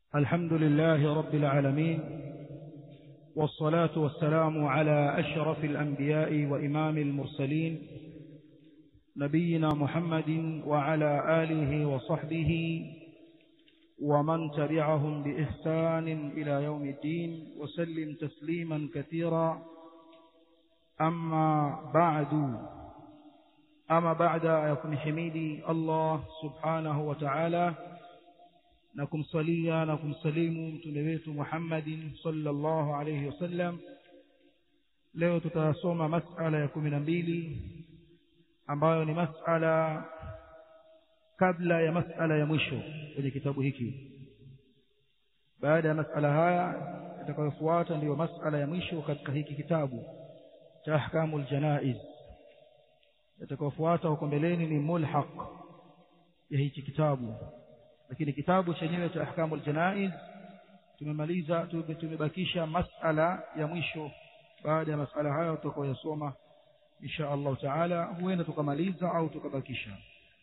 الحمد لله رب العالمين والصلاة والسلام على أشرف الأنبياء وإمام المرسلين نبينا محمد وعلى آله وصحبه ومن تبعهم بإحسان إلى يوم الدين وسلم تسليما كثيرا أما بعد أما بعد يكون حميدي الله سبحانه وتعالى na kumsalia na kumsalimu mtume wetu Muhammadin sallallahu alayhi wasallam leo tutasoma masala ya kumi na mbili ambayo ni masala kabla ya masala ya mwisho kwenye kitabu hiki baada ya masala haya itakayofuata ndiyo masala ya mwisho katika hiki kitabu cha ahkamul janaiz itakayofuata huko mbeleni ni mulhaq ya hiki kitabu lakini kitabu chenyewe cha ahkamul janaiz tumemaliza tumebakisha masala ya mwisho baada ya masala hayo tutakayoyasoma insha Allah taala huenda tukamaliza au tukabakisha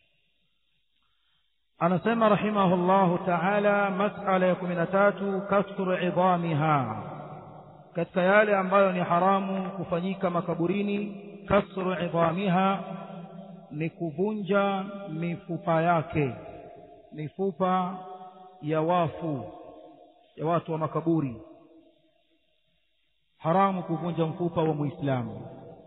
anasema rahimahullahu taala masala ya kumi na tatu kasru idhamiha katika yale ambayo ni haramu kufanyika makaburini kasru idhamiha ni kuvunja mifupa yake mifupa ya wafu ya watu wa makaburi haramu kuvunja mfupa wa muislamu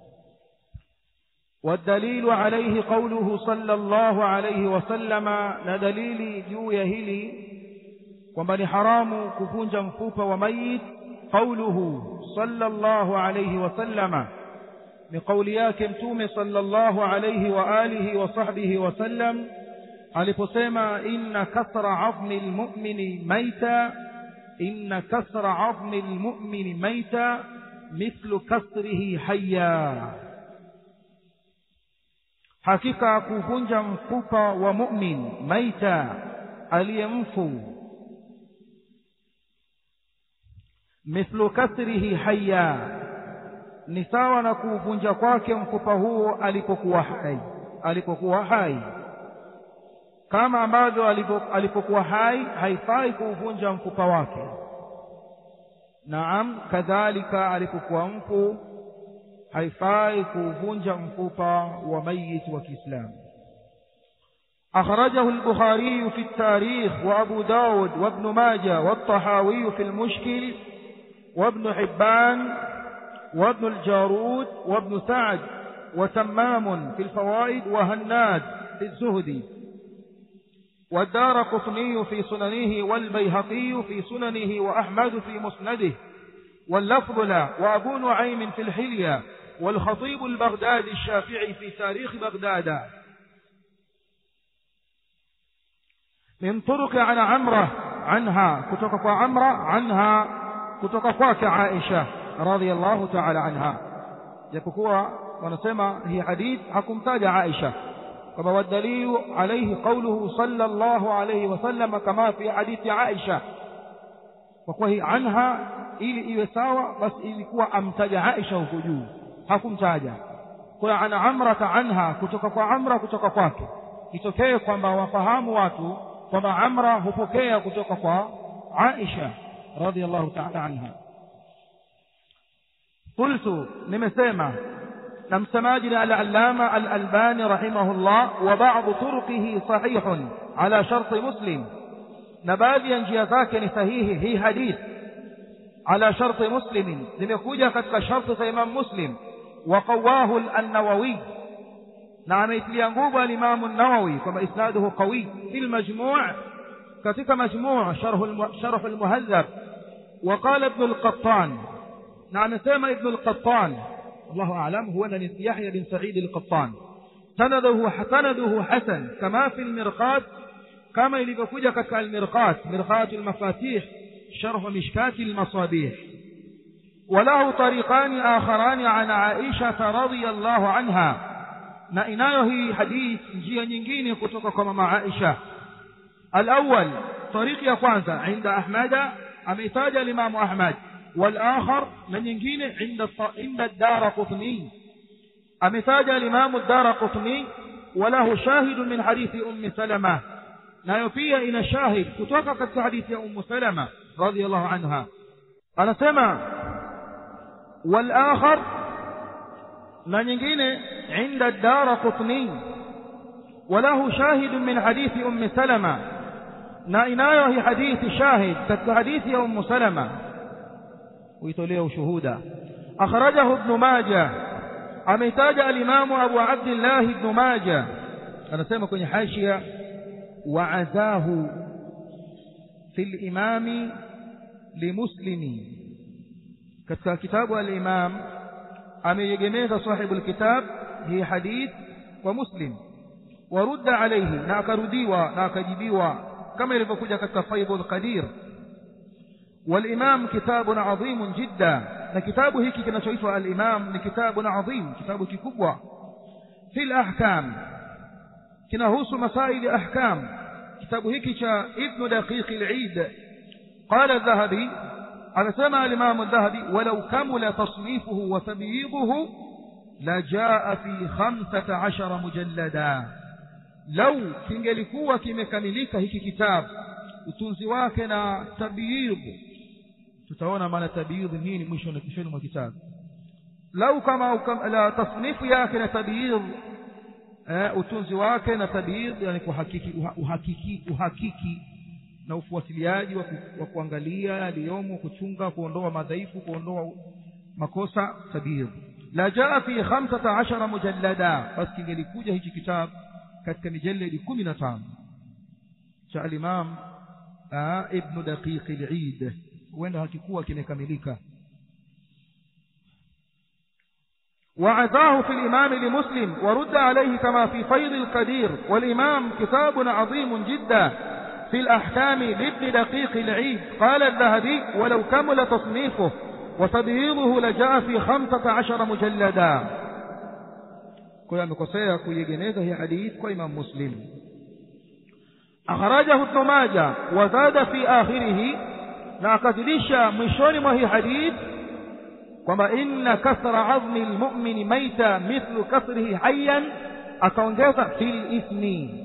والدليل عليه قوله صلى الله عليه وسلم ندليل juu ya hili kwamba ni haramu kuvunja mfupa wa mayit قوله صلى الله عليه وسلم ni kauli yake mtume صلى الله عليه وآله وصحبه وسلم aliposema inna kasra azmi almu'mini maita inna kasra azmi almu'mini maita mithlu kasrihi hayya hakika kuvunja mfupa wa mu'min maita aliyemfu mithlu kasrihi hayya ni sawa na kuvunja kwake mfupa huo alipokuwa hai alipokuwa hai kama ambavyo alipokuwa hai haifai kuuvunja mfupa wake naam kadhalika alipokuwa mfu haifai kuuvunja mfupa wa mayit wa Kiislamu أخرجه البخاري في التاريخ وأبو داود وابن ماجة والطحاوي في المشكل وابن حبان وابن الجارود وابن سعد وتمام في الفوائد وهناد في الزهدي والدار قطني في سننه والبيهقي في سننه وأحمد في مسنده واللفظ له وأبو نعيم في الحلية والخطيب البغدادي الشافعي في تاريخ بغداد من طرق عن عمرة عنها كتوك عمرة عنها كتوك عائشة رضي الله تعالى عنها يكوكوا ونسمى هي حديث حكم تاج عائشة كما والدليل عليه قوله صلى الله عليه وسلم كما في حديث عائشة وكوه عنها ili iwe sawa basi ilikuwa amtaja Aisha huko juu hakumtaja kwa ana amrata anha kutoka kwa amra kutoka kwake itokee kwamba wafahamu watu kwamba amra hupokea kutoka kwa Aisha radhiallahu ta'ala anha qultu nimesema na msemaji ni al-allama al-albani rahimahullah wa ba'd turuqihi sahihun ala sharti muslim na baadhi ya njia zake ni sahihi hii hadith ala sharti muslim zimekuja katika sharti za imam muslim wa qawahu an-nawawi na ameitilia nguvu al-imam an-nawawi kwamba isnaduhu qawi fil majmu' katika majmu' sharh al-muhadhab wa qala ibn al-qattan na amesema ibn al-qattan الله أعلم هو أن يحيى بن سعيد القطان سنده سنده حسن كما في المرقات كما يلقى كتك المرقات مرقات المفاتيح شرح مشكات المصابيح وله طريقان آخران عن عائشة رضي الله عنها نائنايه هي حديث جيه نجين كتك كما عائشة الأول طريق يقوانزا عند أحمد أميتاج الإمام أحمد والآخر من ينجين عند عند الدار قطني أمثاج الإمام الدار قطني وله شاهد من حديث أم سلمة nayo pia ina shahid kutoka katika hadithi ya ummu salama radhiallahu anha anasema walakhar na nyingine inda dara qutni وله شاهد من حديث أم سلمة نائنايو هي حديث شاهد كتك حديث أم سلمة ويتوليه شهودا أخرجه ابن ماجه أميتاج الإمام أبو عبد الله بن ماجه أنا سيما كوني حاشية وعزاه في الإمام لمسلم كتك كتاب الإمام أمي يجميز صاحب الكتاب هي حديث ومسلم ورد عليه ناكرديوا ناكجبيوا كما يلفكوجا katika Faidul Qadir والإمام كتاب عظيم جدا na kitabu hiki kinachoitwa al-Imam ni kitabu adhim kitabu kikubwa fil ahkam kinahusu masaili ahkam kitabu hiki cha Ibn Daqiq al-Eid قال الذهبي anasema al-Imam al-Dhahabi walau kamula tasnifuhu wa tabyiduhu لجاء في خمسة عشر مجلدا lau kingelikuwa kimekamilika hiki kitabu utunzi wake na tabyidh tutaona maana tabyidh nini mwisho na kishoni mwa kitabu lau kama la tasnifu yake na tabyidh eh, utunzi wake na tabyidh yani kuhakiki uhakiki uhakiki na ufuatiliaji wa, ku, wa kuangalia yaliyomo kuchunga kuondoa madhaifu kuondoa makosa tabyidh la jaa fi 15 mujallada basi kingelikuja hichi kitabu katika mijaladi kumi na tano cha alimam ibnu daqiqi lid huenda hakikuwa kimekamilika وعزاه في الإمام لمسلم ورد عليه كما في فيض القدير والإمام كتاب عظيم جدا في الأحكام لابن دقيق العيد قال الذهبي ولو كمل تصنيفه وتبييضه لجاء في خمسة عشر مجلدا kwa hiyo amekosea kuiegemeza hii hadith kwa Imam Muslim akhrajahu Ibn Majah wa zada fi akhirih na akazidisha mwishoni mwa hii hadith kwamba inna kasra azmi almu'min maita mithlu kasrihi hayyan akaongeza fil ithmi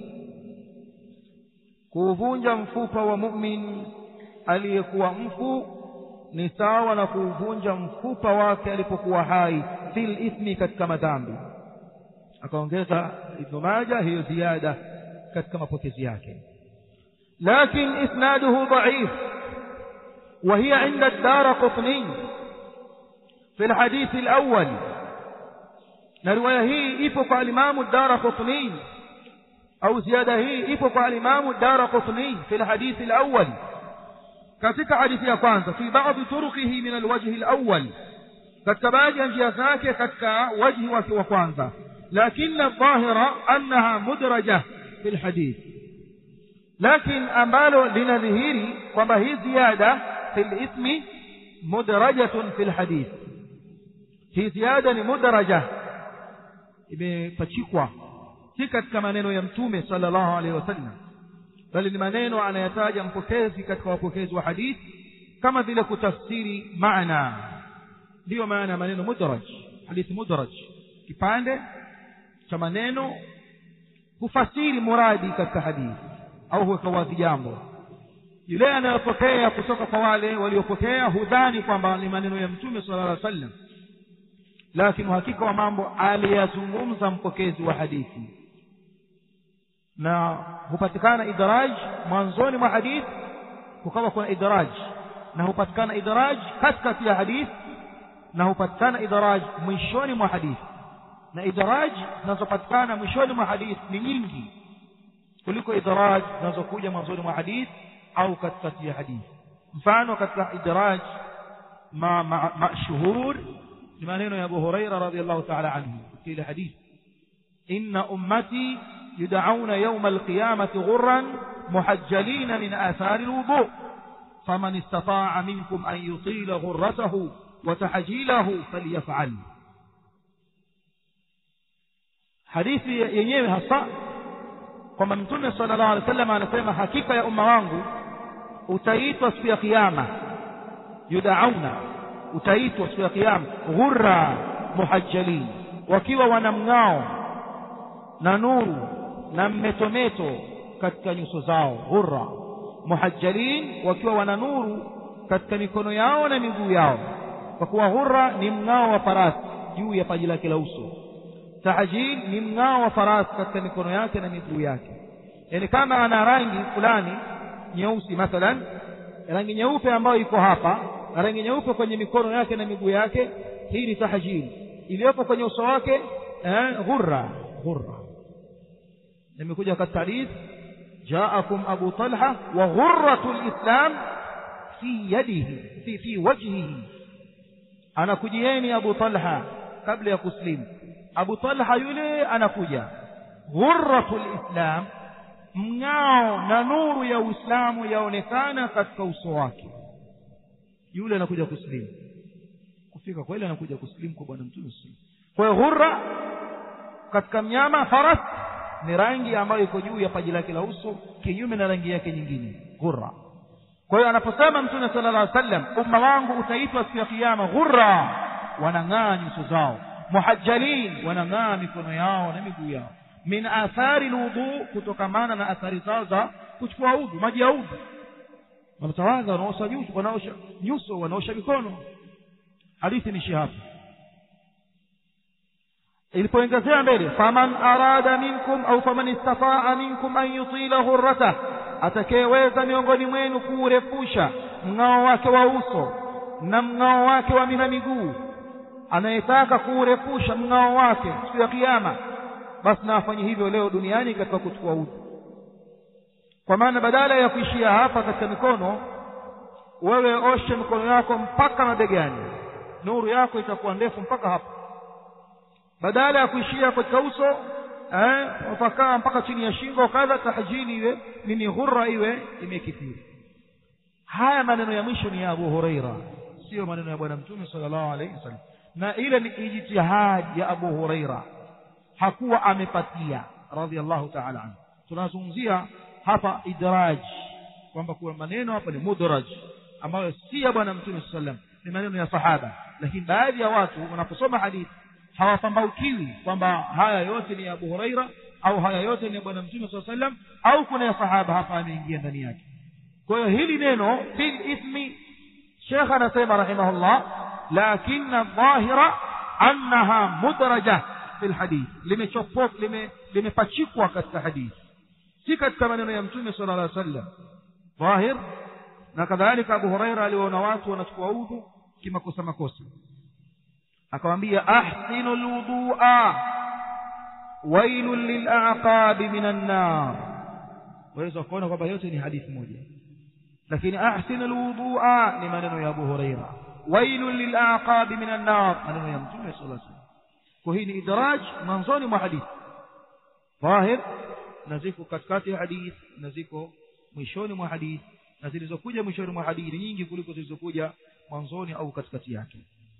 kuvunja mfupa wa mu'min aliyekuwa mfu ni sawa na kuvunja mfupa wake alipokuwa hai fil ithmi katika madhambi akaongeza ibn Majah hiyo ziada katika mapokezi yake lakin isnaduhu dhaif وهي عند الدار قطني في الحديث الأول نرواية هي إفق الإمام الدار قطني أو زيادة هي إفق الإمام الدار قطني في الحديث الأول كتك حديث يقانت في بعض طرقه من الوجه الأول كتباجي أنجي ذاك كتك وجه وكوانتا لكن الظاهر أنها مدرجة في الحديث لكن أمبالو لنذهيري وما هي زيادة في الإثم مدرجة في الحديث هي زيادة مدرجة imepachikwa si katika maneno ya mtume sallallahu alaihi wasallam bali ni maneno anayataja mpokezi katika wapokezi wa hadithi kama vile kutafsiri maana ndiyo maana ya maneno mudraj hadithi mudraj kipande cha maneno hufasiri muradi katika hadithi au huweka wazi jambo yule anayopokea kutoka kwa wale waliopokea hudhani kwamba ni maneno ya mtume sallallahu alaihi wasallam lakini uhakika wa mambo aliyazungumza mpokezi wa hadithi na hupatikana idraj mwanzoni mwa hadithi kukawa kuna idraj na hupatikana idraj katikati ya hadithi na hupatikana idraj mwishoni mwa hadithi na idraj zinazopatikana mwishoni mwa hadithi ni nyingi kuliko idraj zinazokuja mwanzoni mwa hadithi au katikati ya hadithi mfano katika idraj ma mashhur ni maneno ya Abu Huraira radhiyallahu ta'ala anhu kile hadithi inna ummati yud'auna yawm al-qiyamati ghurran muhajjalin min athari al-wudu faman istata'a minkum an yutila ghurratahu wa tahjilahu falyaf'al hadithi yenyewe hasa kwamba mtume sallallahu alaihi wasallam anasema hakika ya umma wangu utaitwa siku ya kiyama yudauna utaitwa siku ya kiyama ghurra muhajjalin wakiwa wana mng'ao na nuru na mmetometo katika nyuso zao ghurra muhajjalin wakiwa wana nuru katika mikono yao na miguu yao kwa kuwa ghurra ni mng'ao wa farasi juu ya paji lake la uso tahjil ni mng'ao wa farasi katika mikono yake na miguu yake yaani kama ana rangi fulani nyeusi mathalan rangi nyeupe ambayo iko hapa na rangi nyeupe kwenye mikono yake na miguu yake hii ni tahjil iliyopo kwenye uso wake eh, ghurra ghurra nimekuja katika hadith jaakum abu talha wa ghurratu lislam fi yadihi fi, fi wajhihi anakujieni abu talha kabla ya kuslimu abu talha yule anakuja ghurratu lislam mng'ao na nuru ya uislamu yaonekana katika uso wake yule anakuja kuslimu kufika kweli anakuja kuslimu kwa bwana mtume kwa hiyo ghurra katika mnyama faras ni rangi ambayo iko juu ya paji lake la uso kinyume na rangi yake nyingine ghurra kwa hiyo anaposema mtume sala llah sallam umma wangu utaitwa siku ya kiama ghurra wanang'aa nyuso zao muhajjalin wanang'aa mikono yao na miguu yao min athari lwudhu kutokamana na athari zao za kuchukua udhu maji ya udhu wanatawadha wanaosha nyuso wanaosha nyuso wanaosha mikono hadithi nishi hapa ilipoongezea mbele faman arada minkum au faman istataa minkum an yutila ghurratah atakayeweza miongoni mwenu kuurefusha mng'ao wake wa uso na mng'ao wake wa mina miguu anayetaka kuurefusha mng'ao wake siku ya kiyama basi na afanye hivyo leo duniani katika kuchukua udhu kwa maana badala ya kuishia hapa katika mikono wewe oshe mikono yako mpaka mabegani nuru yako itakuwa ndefu mpaka hapa badala ya kuishia katika uso eh, utakaa mpaka chini ya shingo kadha tahjili iwe nini ghurra iwe imekithiri haya maneno ya mwisho ni ya abu hureira siyo maneno ya bwana mtume sallallahu alaihi wasallam na ile ni ijtihadi ya abu hureira hakuwa amepatia radhiallahu taala anhu tunazungumzia hapa idraj kwamba kuwa maneno hapa ni mudraj ambayo si ya bwana mtume saa sallam ni maneno ya sahaba lakini baadhi ya watu wanaposoma hadithi hawapambaukiwi kwamba haya yote ni ya abu huraira au haya yote ni ya bwana mtume saa sallam au kuna ya sahaba hapa ameingia ndani yake kwa hiyo hili neno fil ithmi shekh anasema rahimahullah lakina dhahira annaha mudraja fi lhadith limepachikwa lime, lime katika hadithi si katika maneno ya mtume sala llah sallam dhahir na kadhalika abu huraira aliwaona watu wanachukua udhu kimakosa makosa akawambia ahsinu lwudua wailun lilaqabi min annar waweza kuona kwamba yote ni hadithi moja lakini ahsinu lwudua ni maneno ya abu huraira wailun lilaqabi min annar maneno ya mtume sala lla sallam kwa hii ni idraj mwanzoni mwa hadithi dhahir na ziko katikati ya hadithi na ziko mwishoni mwa hadithi na zilizokuja mwishoni mwa hadithi nyingi kuliko zilizokuja mwanzoni au katikati yake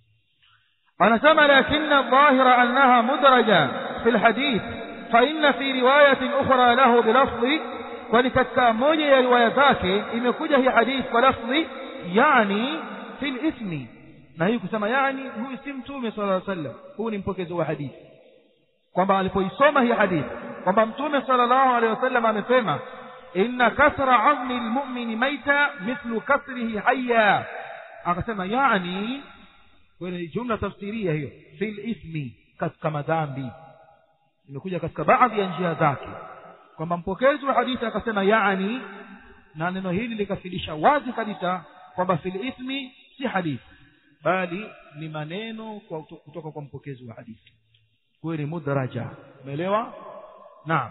anasema lakina dhahira annaha mudraja fi lhadith faina fi riwayatin ukhra lahu bilafdhi kwani katika moja ya riwaya zake imekuja hii hadithi kwa lafdhi yani fi lithmi na hii kusema yani huyu si mtume sala llaw sallam huu ni mpokezi wa hadithi kwamba alipoisoma hii hadithi kwamba mtume sala llahu alehi wasallam amesema inna kasra azmi lmumini maita mithlu kasrihi haya akasema yani kwenye jumla tafsiria hiyo fi lithmi katika madhambi imekuja katika baadhi ya njia zake kwamba mpokezi wa hadithi akasema yani na neno hili likafidisha wazi kabisa kwamba fi lithmi si hadithi bali ni maneno kwa kutoka kwa mpokezi wa hadithi huyo ni mudraja umeelewa naam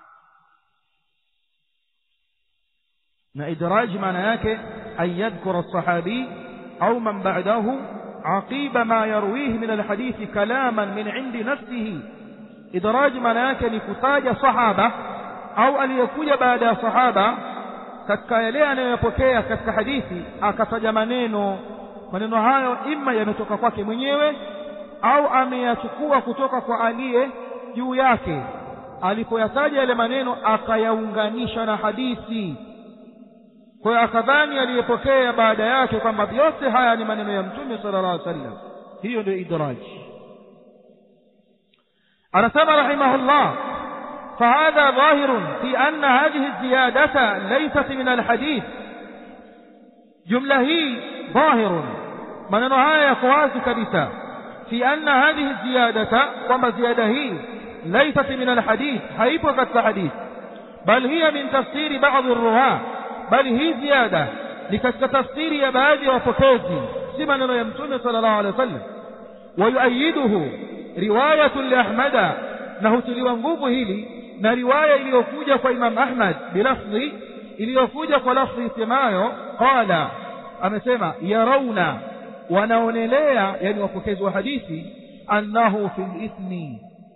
na idraji maana yake an yadhkura sahabi au man ba'dahu aqiba ma yarwihi min alhadithi kalaman min indi nafsihi idraji maana yake ni kutaja sahaba au aliyekuja baada ya sahaba katika yale anayoyapokea katika hadithi akataja maneno maneno hayo ima yametoka kwake mwenyewe au ameyachukua kutoka kwa aliye juu yake alipoyataja yale maneno akayaunganisha na hadithi kwa hiyo akadhani aliyepokea baada yake kwamba yote haya ni maneno ya mtume sala llah alih sallam hiyo ndio idraji anasema rahimahullah فهذا ظاهر في أن هذه الزيادة ليست من الحديث جملة هي ظاهر maneno haya yako wazi kabisa fi anna hadhihi ziyadata kwamba ziada hii laysat min alhadith haipo katika hadith bal hiya min tafsiri ba'dhi ruwa bal hii ziada ni katika tafsiri ya baadhi ya wapokezi si maneno ya mtume sallallahu alaihi wasallam wayuayiduhu riwayatu li ahmada na hutiliwa nguvu hili na riwaya iliyokuja kwa imam ahmad bilafdhi iliyokuja kwa lafdhi isemayo qala amesema yarauna wanaonelea yani wapokezi wa hadithi annahu fil ithmi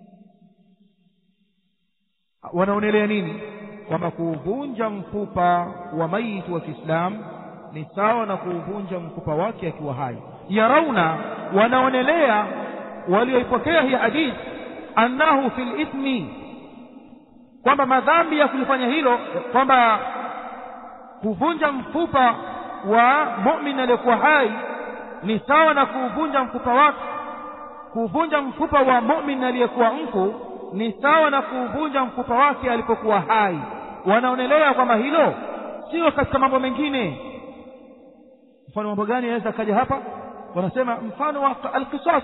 wanaonelea nini kwamba kuuvunja mfupa wa maiti wa Kiislamu ni sawa na kuuvunja mfupa wake akiwa hai yarauna wanaonelea walioipokea hii hadithi annahu fil ithmi kwamba madhambi ya kulifanya hilo kwamba kuvunja mfupa wa mu'min aliyekuwa hai ni sawa na kuuvunja mfupa wake kuuvunja mfupa wa mu'min aliyekuwa mfu ni sawa na kuuvunja mfupa wake alipokuwa hai wanaonelea kwamba hilo sio katika mambo mengine mfano mambo gani yanaweza kaja hapa wanasema mfano wa alqisas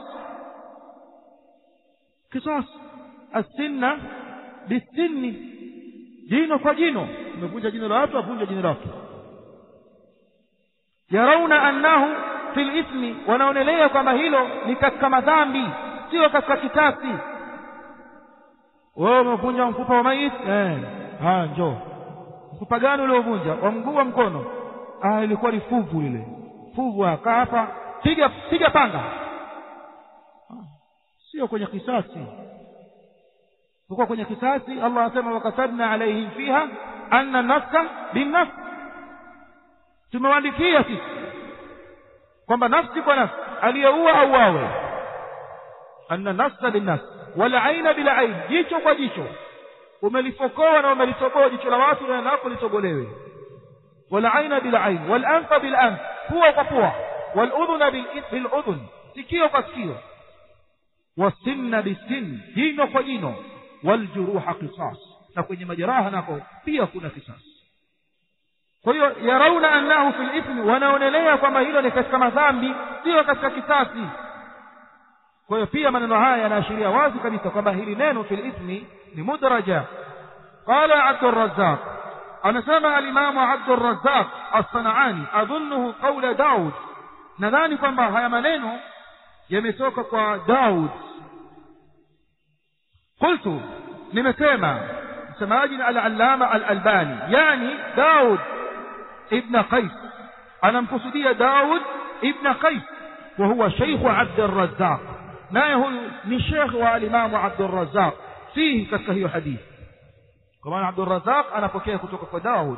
qisas asinna bisinni jino kwa jino umevunja jino la watu avunja jino lake yarauna annahu fil ithmi wanaonelea kwamba hilo ni katika madhambi sio katika kitasi wewe umevunja mfupa wa maiti eh haya njoo mfupa gani uliovunja wa mguu wa mkono ah ilikuwa ni fuvu ile fuvu aka hapa piga piga panga sio kwenye kisasi uko kwenye kisasi Allah anasema wakatabna alaihim fiha anna nafsa binnafs tumewaandikia sisi kwamba nafsi kwa nafsi aliyeua auawe anna nafsa binnafs wala aina bila ain jicho kwa jicho umelifokoa na umelitoboa jicho la watu na lako litobolewe wala aina bila ain wal anfa bil anf pua kwa pua wal udhuna bil udhun sikio kwa sikio wasinna bisin jino kwa jino wal juruha qisas na kwenye majeraha nako pia kuna kisasi kwa hiyo yarauna annahu fil ithmi wanaonelea kwamba hilo ni katika madhambi sio katika kisasi kwa hiyo pia maneno haya yanaashiria wazi kabisa kwamba hili neno fil ithmi ni mudraja qala abdurrazzaq anasema alimamu abdurrazzaq as-sanani adhunnuhu qawla daud nadhani kwamba haya maneno yametoka kwa daud qultu nimesema msemaji na al-allama al-albani yani daud ibn qais anamkusudia daud ibn qais وهو شيخ عبد الرزاق naye huyu ni shekh wa alimamu abdurrazaq fihi katika hiyo hadithi kwa maana abdurrazaq anapokea kutoka kwa daud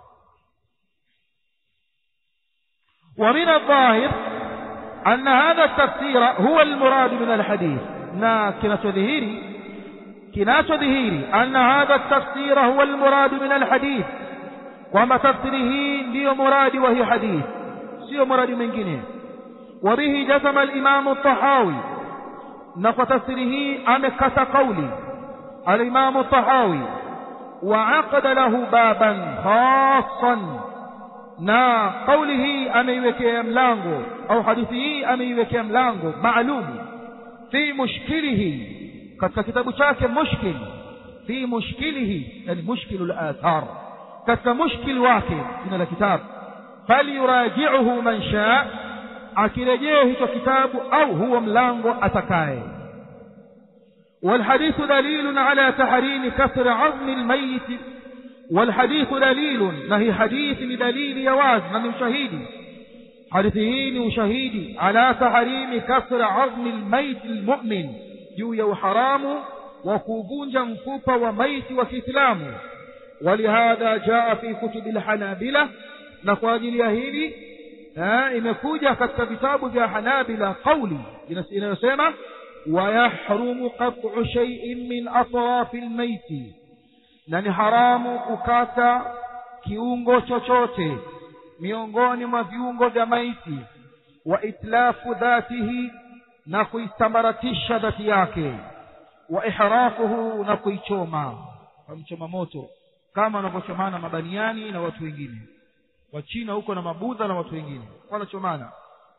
ومن الظاهر أن هذا التفسير هو المراد من الحديث نا كناcho dhihiri kinacho dhihiri anna hadha التفسير هو المراد من الحديث kwamba tafsiri hii ndiyo muradi wa hii hadithi sio muradi mwingine وبه جزم الإمام الطحاوي نقطة سره أمكة قولي الإمام الطحاوي وعقد له بابا خاصا na kauli hii ameiwekea mlango au hadithi hii ameiwekea mlango maalum fi mushkilihi katika kitabu chake mushkil fi mushkilihi yani mushkilu al-athar katika mushkil wake jina la kitabu falyuraji'uhu man shaa akirejee hicho kitabu au huo mlango atakaye والحديث دليل على تحريم كسر عظم الميت والحديث دليل نهي حديث بدليل يواز من شهيد حديثه وشهيد على تحريم كسر عظم الميت المؤمن جوية وحرام وكوبونجا مفوبة وميت وكسلام ولهذا جاء في كتب الحنابلة نقواجل يهيدي imekuja katika vitabu vya hanabila qauli inayosema wayahrumu qat'u shay'in min atrafi almaiti na ni haramu kukata kiungo chochote miongoni mwa viungo vya maiti wa itlafu dhatihi na kuisambaratisha dhati yake wa ihraquhu na kuichoma wamchoma moto kama wanavyochomana mabaniani na watu wengine wachina huko na mabudha na watu wengine wanachomana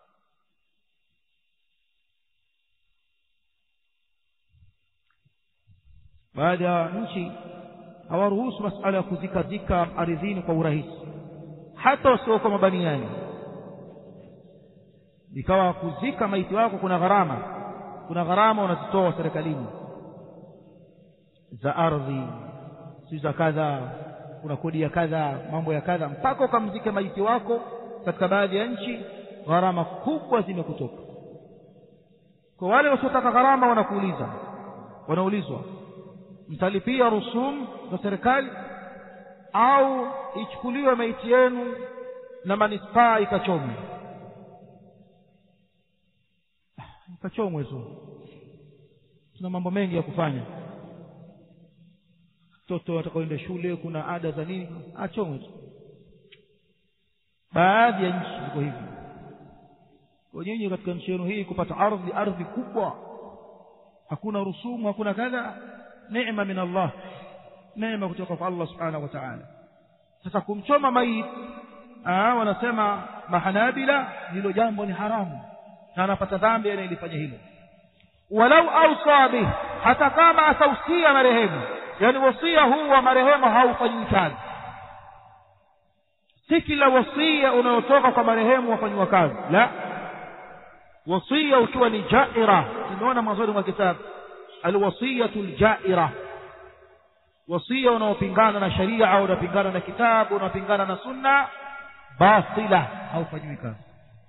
baadhi ya nchi hawaruhusu masala ya kuzikazika ardhini kwa urahisi hata wasioko mabaniani ikawa kuzika maiti wako kuna gharama kuna gharama unazitoa serikalini za ardhi si za kadha kuna kodi ya kadha mambo ya kadha mpaka ukamzike maiti wako katika baadhi ya nchi gharama kubwa zimekutoka kwa wale wasiotaka gharama wanakuuliza wanaulizwa mtalipia rusum za serikali au ichukuliwe maiti yenu na manispaa ikachomwe ikachomwe tu tuna mambo mengi ya kufanya mtoto watakaoenda shule kuna ada za nini achomwe tu baadhi ya nchi ziko hivi kwa nyinyi katika nchi yenu hii kupata ardhi ardhi kubwa hakuna rusumu hakuna kadha neema min Allah neema kutoka kwa Allah subhanahu wa ta'ala sasa kumchoma maiti wanasema mahanabila hilo jambo ni haramu na anapata dhambi anayelifanya hilo walau ausa bih hata kama atausia marehemu yani wasia huu wa marehemu haufanyiwi kazi si kila wasia unaotoka kwa marehemu wafanyiwa kazi la wasia ukiwa ni jaira tumeona mwanzoni mwa kitabu alwasiyatu ljaira wasia unaopingana na sharia au unapingana na kitabu unapingana na sunna batila haufanyiwi kazi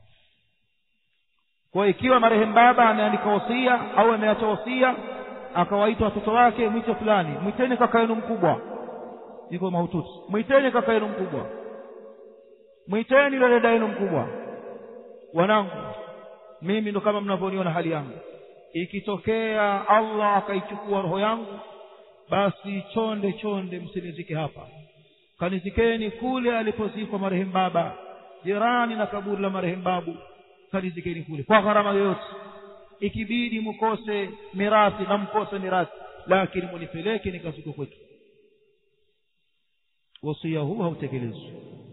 kwa ikiwa marehemu baba ameandika wasia au ameacha wasia akawaita watoto wake mwite fulani mwiteni kaka yenu mkubwa iko mahututi mwiteni kaka yenu mkubwa mwiteni yule dada yenu mkubwa wanangu mimi ndo kama mnavyoniona hali yangu ikitokea Allah akaichukua roho yangu basi chonde chonde msinizike hapa kanizikeni kule alipozikwa marehemu baba jirani na kaburi la marehemu babu kanizikeni kule kwa gharama yoyote ikibidi mkose mirathi na mkose mirathi lakini munipeleke nikazikwe kwetu wasia huu hautekelezwi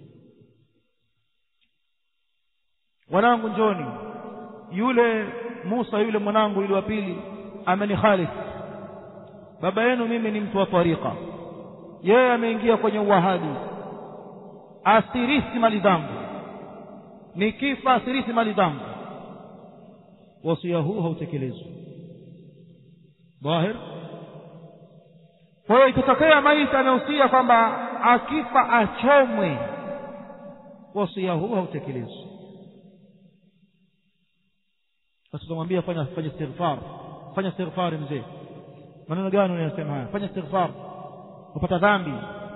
wanangu njoni yule Musa yule mwanangu yule wa pili amenikhalif baba yenu mimi ni mtu wa tariqa yeye ameingia kwenye uwahabi asirithi mali zangu nikifa asirithi mali zangu wasia huu hautekelezwi dhahir kwa hiyo ikitokea maiti amehusia kwamba akifa achomwe wasia huu hautekelezwi sasa tunamwambia fanya fanya istighfar fanya istighfar mzee maneno gani unayosema haya fanya istighfar upata dhambi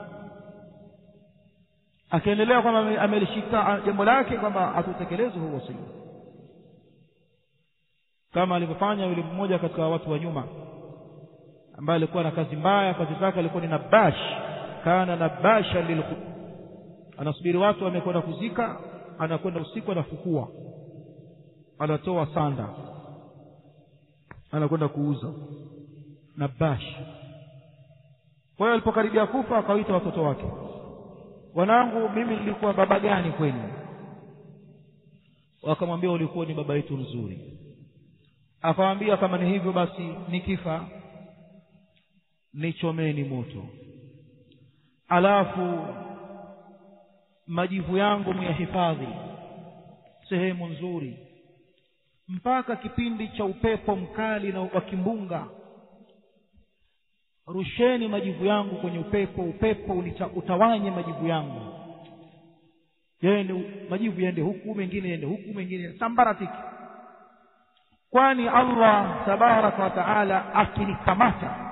akiendelea kwamba amelishika jambo lake kwamba hatutekelezi huu wasia kama alivyofanya yule mmoja katika watu wa nyuma ambaye alikuwa na kazi mbaya kazi zake alikuwa ni nabash kana nabasha lil anasubiri watu wamekwenda kuzika anakwenda usiku anafukua anatoa sanda anakwenda kuuza nabash kwa hiyo alipokaribia kufa akawaita watoto wake wanangu mimi nilikuwa baba gani kwenu wakamwambia ulikuwa ni baba yetu mzuri akamwambia kama ni hivyo basi nikifa nichomeni moto alafu majivu yangu myahifadhi sehemu nzuri mpaka kipindi cha upepo mkali na wa kimbunga rusheni majivu yangu kwenye upepo upepo unita, utawanye majivu yangu yende majivu yaende huku mengine yaende huku mengine sambaratiki kwani Allah tabaraka wa taala akinikamata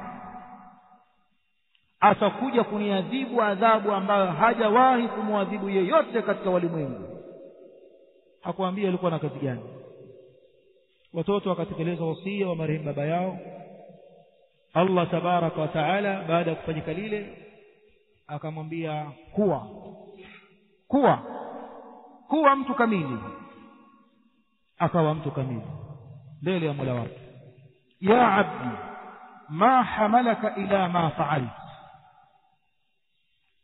atakuja kuniadhibu adhabu ambayo hajawahi kumwadhibu yeyote katika walimwengu hakuambia alikuwa na kazi gani watoto wakatekeleza wasia wa marehemu baba yao Allah tabaraka wa taala baada ya kufanyika lile akamwambia kuwa kuwa kuwa mtu kamili akawa mtu kamili mbele ya Mola wake ya abdi ma hamalaka ila ma fa'alt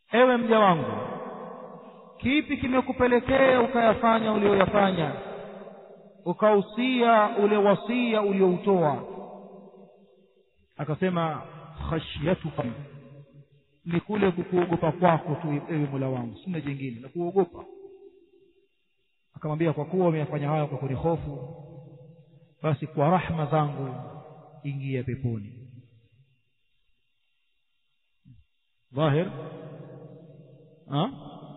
ewe mja wangu kipi kimekupelekea ukayafanya ulioyafanya ukausia ule wasia ulioutoa akasema khashyatuka ni kule kukuogopa kwako tu ewe mola wangu sina jingine na kuogopa akamwambia kwa kuwa umeyafanya hayo kwa kunihofu basi kwa rahma zangu ingia peponi ظاهر ها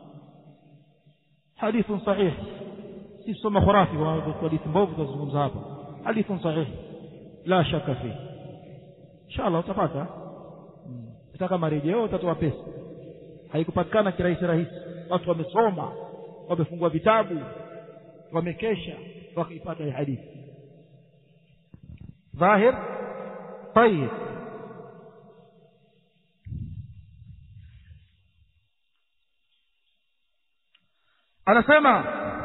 حديث صحيح si soma khurafi hadithi mbovu tunazungumza hapa hadithun sahih la shaka fi inshallah utapata utaka marejeo utatoa pesa haikupatikana kirahisi rahisi watu wamesoma wamefungua vitabu wamekesha wakaipata hii hadithi dhahir طيب anasema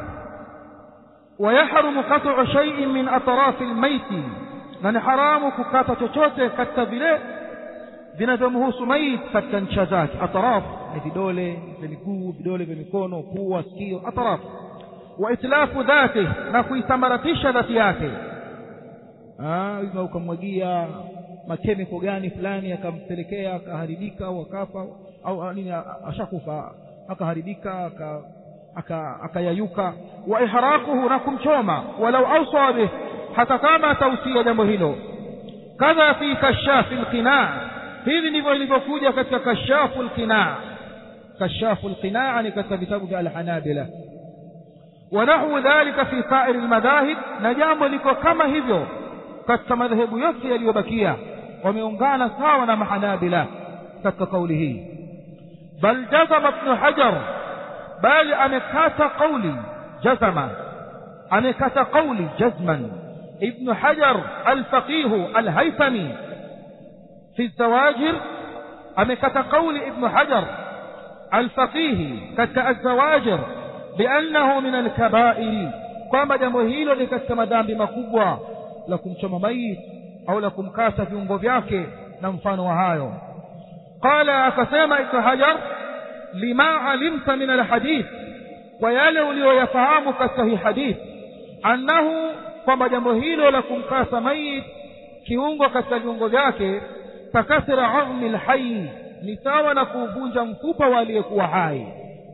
ويحرم قطع شيء من أطراف الميت na ni haramu kukata chochote katika vile vinavyomhusu mait katika ncha zake ataraf ni vidole vya miguu vidole vya mikono pua sikio ataraf wa itlafu dhati na kuisambaratisha dhati yake ima ukamwagia makemiko gani fulani akampelekea akaharibika au akafa au nini ashakufa akaharibika akayayuka wa ihraquhu na kumchoma walau awsa bih hata kama atausia jambo hilo kadha fi kashafi lqinaa hivi ndivyo ilivyokuja katika kashafu lqinaa kashafu lqinaa ni katika vitabu vya alhanabila ونحو ذلك في سائر المذاهب na jambo liko kama hivyo katika madhehebu yote yaliyobakia wameungana sawa na mahanabila katika kauli hii bal jazama ibn hajar bali amekata kauli jazama amekata kauli jazman ابن حجر الفقيه الهيثمي في الزواجر أمكت قول ابن حجر الفقيه كت الزواجر بأنه من الكبائر kwamba jambo hilo ni katika madhambi makubwa la kumchoma mayit au la kumkata viungo vyake na mfano wa hayo qala akasema ibnu hajar lima alimta min alhadith kwa yale uliyoyafahamu katika hii hadith annahu kwamba jambo hilo la kumkasa mayit kiungo katika viungo vyake takasira azmi lhayi ni sawa na kuuvunja mfupa wa aliyekuwa hai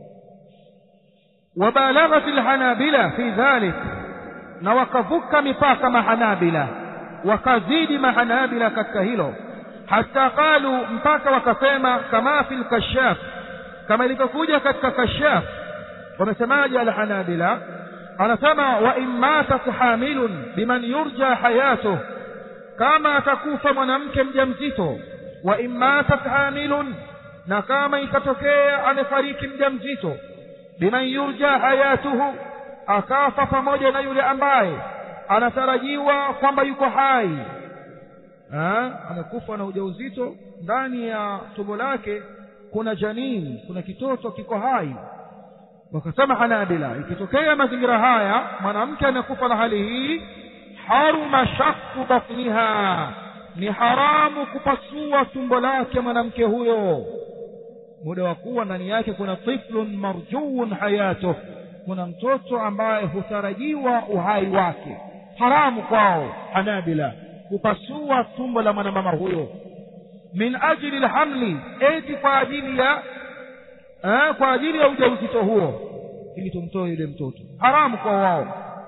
wabalaghat lhanabila fi dhalik na wakavuka mipaka mahanabila wakazidi mahanabila katika hilo hata qalu mpaka wakasema kama fi lkashaf kama ilivyokuja katika kashaf wamesemaje alhanabila anasema wa in matat hamilun biman yurja hayatuh kama atakufa mwanamke mjamzito wa in matat hamilun na kama ikatokea amefariki mjamzito biman yurja hayatuhu akafa pamoja na yule ambaye anatarajiwa kwamba yuko hai ha? amekufa na ujauzito ndani ya tumbo lake kuna janini kuna kitoto kiko hai wakasema hanabila ikitokea mazingira haya mwanamke amekufa na hali hii haruma shakku batniha ni haramu kupasua tumbo lake mwanamke huyo muda wa kuwa ndani yake kuna tiflun marjuun hayatuh kuna mtoto ambaye hutarajiwa uhai wake haramu kwao hanabila kupasua tumbo la mwanamama huyo min ajli lhamli eti kwa ajili ya eh, kwa ajili ya ujauzito huo ili tumtoe yule mtoto haramu kwa wao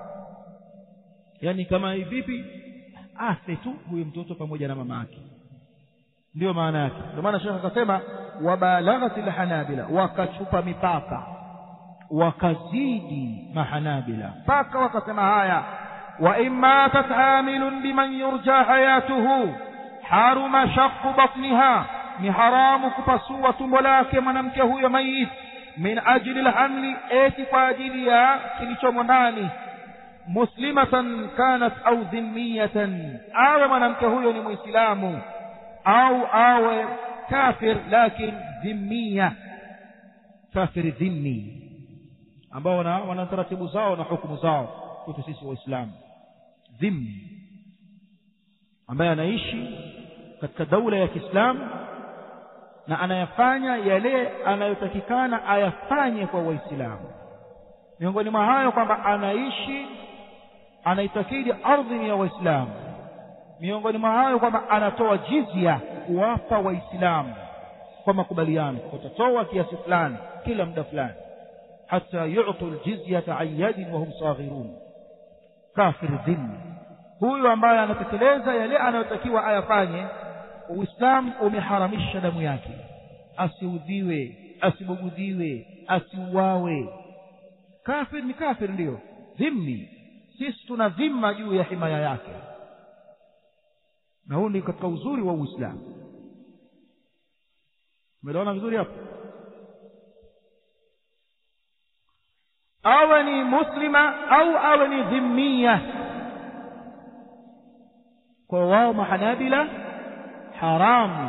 yaani kama vipi afe tu huyo mtoto pamoja na mama yake ndiyo maana yake ndio maana shekhe akasema wabalaghat lhanabila wakachupa mipaka wakazidi mahanabila mpaka wakasema haya وإن ماتت حامل بمن يرجى حياته حرم شق بطنها ni haramu kupasua tumbo lake mwanamke huyo mayit min ajli lhamli eti kwa ajili ya kilichomo ndani muslimatan kanat au dhimmiyatan awe mwanamke huyo ni mwislamu au awe kafir lakin dhimmiya kafir dhimmi ambao wana, wana taratibu zao na hukumu zao kwetu sisi waislamu dhimmi ambaye anaishi katika daula ya kiislamu na anayafanya yale anayotakikana ayafanye kwa waislamu miongoni mwa hayo kwamba anaishi anaitakidi ardhi ni ya waislamu miongoni mwa hayo kwamba anatoa jizya kuwapa waislamu kwa makubaliano watatoa kiasi fulani kila muda fulani hata yu'tu aljizyata an yadin wa hum saghirun kafir dhimmi huyu ambaye anatekeleza yale anayotakiwa ayafanye uislamu umeharamisha damu yake asiudhiwe asibugudhiwe asiuawe kafir ni kafir ndiyo dhimmi sisi tuna dhima juu ya himaya yake na huu ni katika uzuri wa uislamu umeliona vizuri hapo awe ni muslima au awe ni dhimmia kwa wao mahanabila haramu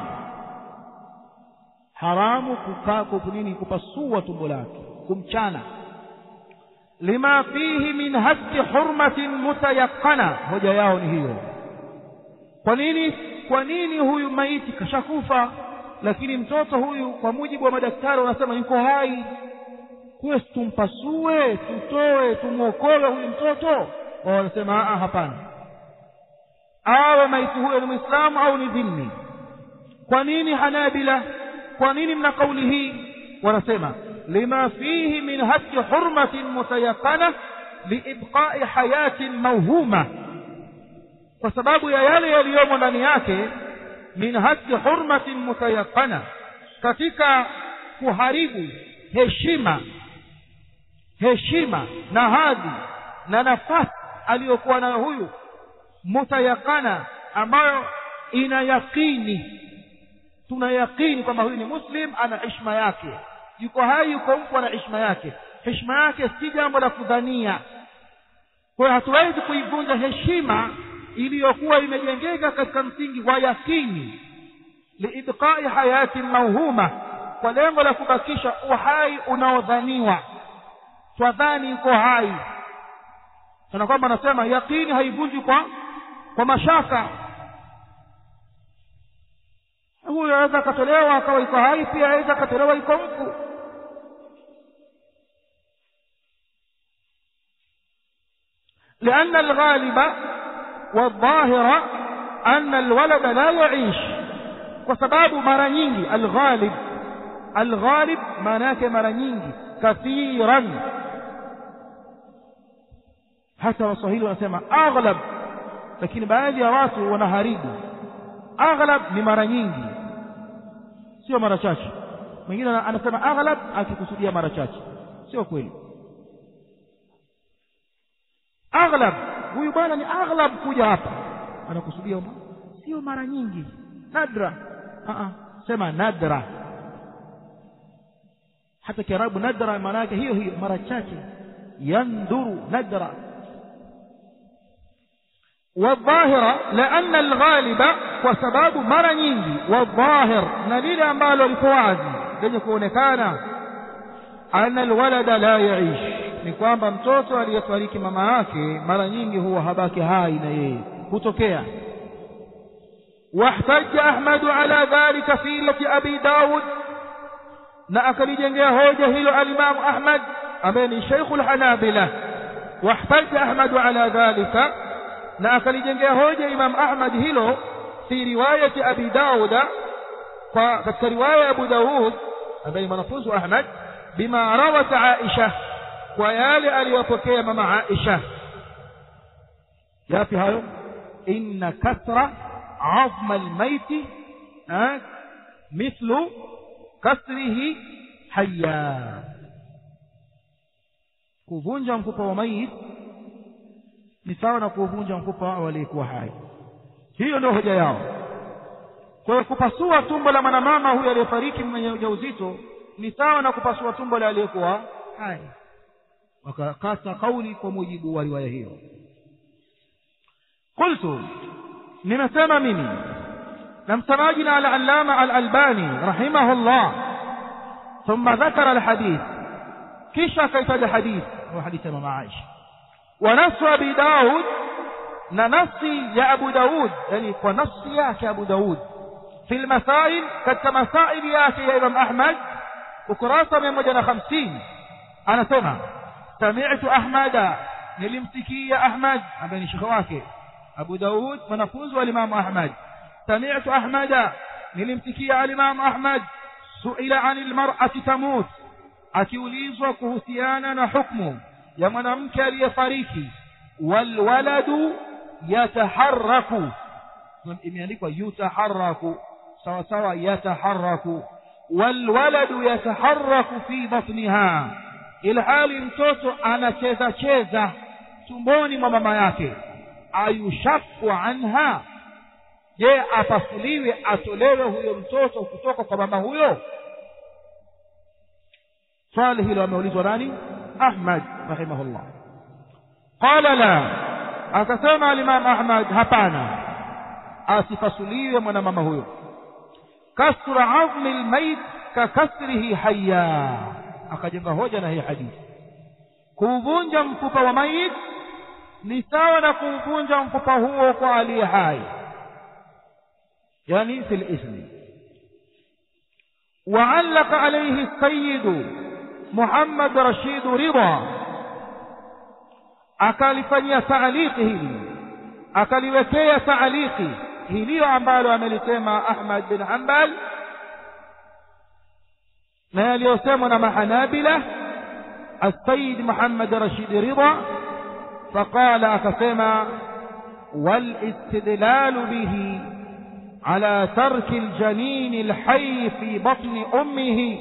haramu kukaa nini kupasua tumbo lake kumchana lima fihi min haski hurmatin mutayaqana hoja yao ni hiyo kwa nini kwa nini huyu maiti kashakufa lakini mtoto huyu kwa mujibu wa madaktari wanasema yuko hai kuwe tumpasue tutoe tumwokoe huyu mtoto wanasema hapana awe maiti huyo ni mwislamu au ni dhimmi kwa nini hanabila kwa nini mna kauli hii wanasema lima fihi min haki hurmatin mutayaqana liibqai hayatin mauhuma kwa sababu ya yale yaliyomo ndani yake min haki hurmatin mutayaqana katika kuharibu heshima heshima na hadhi na nafasi aliyokuwa nayo huyu mutayaqana ambayo ina yaqini tuna yaqini kwamba huyu ni muslim ana heshima yake yuko hai yuko mfu ana heshima yake heshima yake si jambo la kudhania kwa hiyo hatuwezi kuivunja heshima iliyokuwa imejengeka katika msingi wa yakini liibqai hayatin mauhuma kwa lengo la kubakisha uhai unaodhaniwa twadhani yuko hai kana kwamba anasema yakini haivunji kwa kwa mashaka huyo aweza akatolewa akawa iko hai pia aweza akatolewa iko mfu لأن الغالب والظاهر أن الولد لا يعيش وسباب مرة nyingi الغالب الغالب maanake mara nyingi kathiran hata waswahili wanasema aghlab lakini baadhi ya watu wanaharibu aghlab ni mara nyingi sio mara chache mwingine anasema aghlab akikusudia mara chache sio kweli aghlab huyu bwana ni aghlab kuja hapa anakusudia sio mara nyingi nadra Aa, sema nadra hata kiarabu nadra maana yake hiyo hiyo mara chache yanduru nadra والظاهرة لأن الغالب وسباب مرة nyingi والظاهر na lile ambalo liko wazi lenye kuonekana ana alwalada la yaish ni kwamba mtoto aliyefariki mama yake mara nyingi huwa habaki hai na yeye hutokea واحتج أحمد على ذلك في لة أبي داود na akalijengea hoja hilo alimamu Ahmad ambaye ni Sheikhul Hanabila wahtaja Ahmad ala dhalika na akalijengea hoja Imam Ahmad hilo fi riwayati Abi Dauda kwa katika riwaya ya Abu Daud ambaye mwanafunzi wa Ahmad bima rawat Aisha kwa yale aliyopokea mama Aisha yapi hayo inna kasra azma almaiti mithlu kasrihi hayya kuvunja mfupa wa mayit ni sawa na kuvunja mfupa wa aliyekuwa hai hiyo ndio hoja yao kwa hiyo kupasua tumbo la mwanamama huyu aliyefariki mwenye ujauzito ni sawa na kupasua tumbo la aliyekuwa hai wakakasa kauli kwa mujibu wa riwaya hiyo qultu nimesema mimi na msemaji na al-allama al-albani rahimahullah thumma dhakara al-hadith kisha akaitaja hadith wa hadithi ya mama Aisha wa nasu abi daud na nafsi ya abu daud yani kwa nafsi yake abu daud fi lmasail katika masaili yake ya imam ahmad ukurasa mia moja na hamsini anasema samitu ahmada nilimsikia ahmad ambaye ni shekhe wake abu daud mwanafunzi wa alimamu ahmad samitu ahmada nilimsikia alimamu ahmad suila ani lmarati tamut akiulizwa kuhusiana na hukmu ya mwanamke aliyefariki walwaladu yataharraku imeandikwa yutaharraku sawa sawa yataharraku walwaladu yataharraku fi batniha ilhali mtoto anacheza cheza tumboni mwa mama yake ayushaku anha je apasuliwe atolewe huyo mtoto kutoka kwa mama huyo swali hilo ameulizwa nani ahmad rahimahullah qala la akasema alimam ahmad hapana asipasuliwe mwanamama huyo kasra azmi lmait kakasrihi haya akajenga hoja na hii hadithi kuuvunja mfupa wa mayit ni sawa na kuuvunja mfupa huo kwa aliye hai yani fi lismi وعلق عليه السيد محمد رشيد رضا akalifanyia taaliki hili akaliwekea taaliki hiliyo ambalo amelisema ahmad bin hambal na yaliyosemwa na mahanabila السيد محمد رشيد رضا فقال أكسما والاستدلال به على ترك الجنين الحي في بطن أمه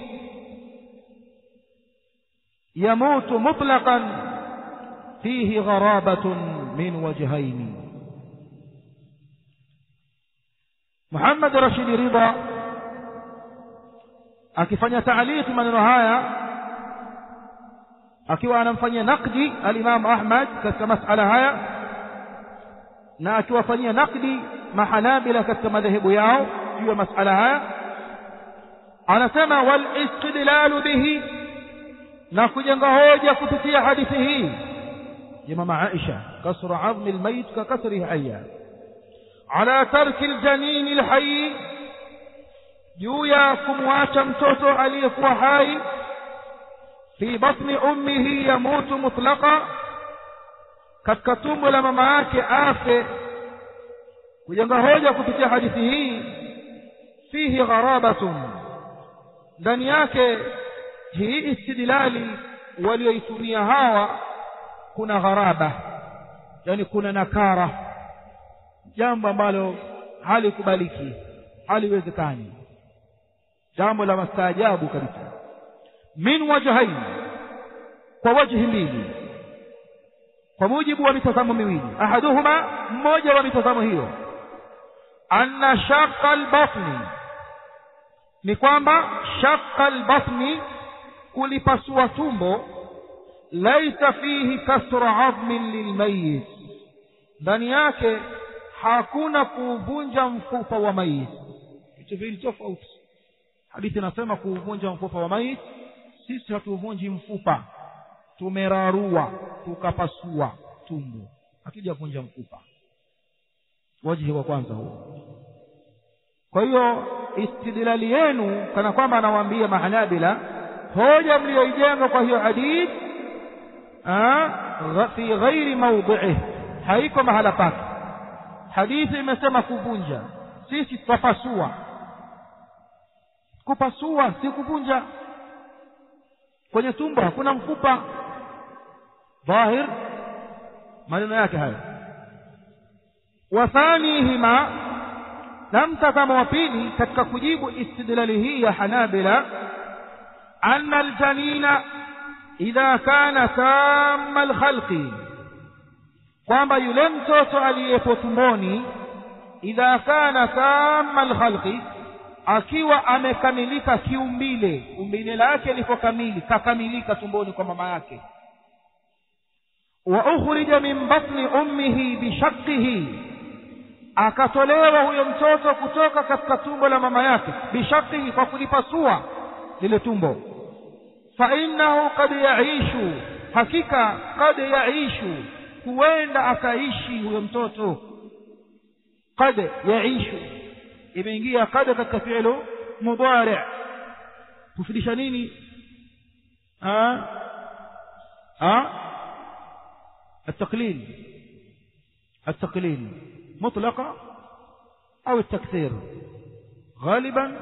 يموت مطلقا فيه غرابة من وجهين محمد رشيد رضا akifanya taaliki maneno haya akiwa anamfanyia nakdi alimamu ahmad katika masala haya na akiwafanyia nakdi mahanabila katika madhehebu yao juu ya masala haya anasema walistidlalu bihi na kujenga hoja kupitia hadithi hii ya mama aisha kasru azmi lmayit ka kasrihi haya ala tarki ljanini lhayi juu ya kumwacha mtoto aliyekuwa hai fi batni ummihi yamutu mutlaqa katika tumbo la mama yake afe kujenga hoja kupitia hadithi hii fihi gharabatun ndani yake hii istidlali walioitumia hawa kuna gharaba yani kuna nakara jambo ambalo halikubaliki haliwezekani jambo la mastaajabu kabisa min wajhain kwa wajhi mbili kwa mujibu wa mitazamo miwili ahaduhuma mmoja wa mitazamo hiyo anna shaqa albatni ni kwamba shaqa albatni kulipasua tumbo laisa fihi kasra azmin lilmayit ndani yake hakuna kuuvunja mfupa wa mayit vitu viwili tofauti hadithi inasema kuuvunja mfupa wa mayit sisi hatuuvunji mfupa tumerarua tukapasua tumbo hatujavunja mfupa wajihi wa kwanza huo kwa hiyo istidlali yenu kana kwamba anawaambia mahanabila hoja mliyoijenga kwa hiyo hadith fi ghairi maudhiih haiko mahala pake hadithi imesema kuvunja sisi twapasua kupasua si kuvunja kwenye tumbo hakuna mfupa dhahir maneno yake hayo wathanihima na mtazamo wa pili katika kujibu istidlali hii ya hanabila anna aljanina idha kana tamma alkhalqi kwamba yule mtoto aliyepo tumboni idha kana tamma alkhalqi akiwa amekamilika kiumbile umbile lake liko kamili kakamilika tumboni kwa mama yake wa ukhrija min batni ummihi bishaqqihi akatolewa huyo mtoto kutoka katika tumbo la mama yake bishaqqihi kwa kulipasua lile tumbo fa innahu qad yaishu hakika qad yaishu huenda akaishi huyo mtoto qad yaishu imeingia qad katika fi'lu mudari kufidisha nini ah ah التقليل التقليل مطلقة أو التكثير غالبا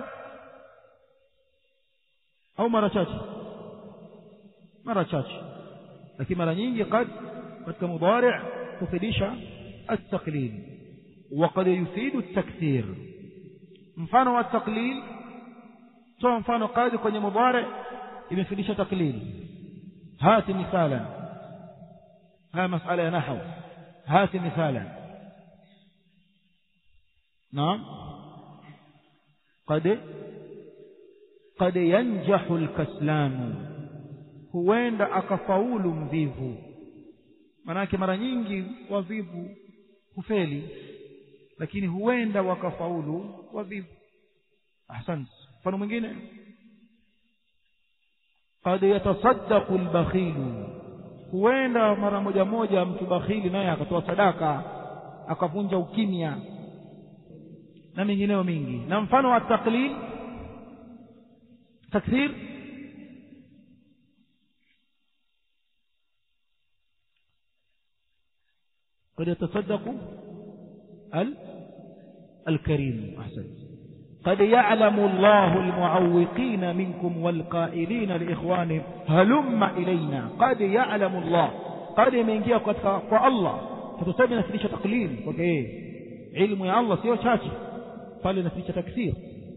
أو مرة chache مرة chache lakini mara nyingi قد katika mudari kufidisha التقليل وقد يفيد التكثير mfano wa taklil toa mfano qadi kwenye mudari imefidisha taklil hati mithalan haya masala ya nahwu hati mithalan naam qad qad yanjahu alkaslan huenda akafaulu mvivu manake mara nyingi wavivu hufeli lakini huenda wakafaulu wavivu ahsant mfano mwingine qad yatasaddaqu albakhilu huenda mara moja moja mtu bakhili naye akatoa sadaka akavunja ukimya na mengineyo mingi na mfano wa taklil takthir قد يتصدق ال الكريم أحسنت قد يعلم الله المعوقين منكم والقائلين لإخوانهم هلم إلينا قد يعلم الله قد يمينجيا kwa Allah tutuseme nafundisha taklil kwa yeye ilmu ya Allah sio chache pale nafundisha takthir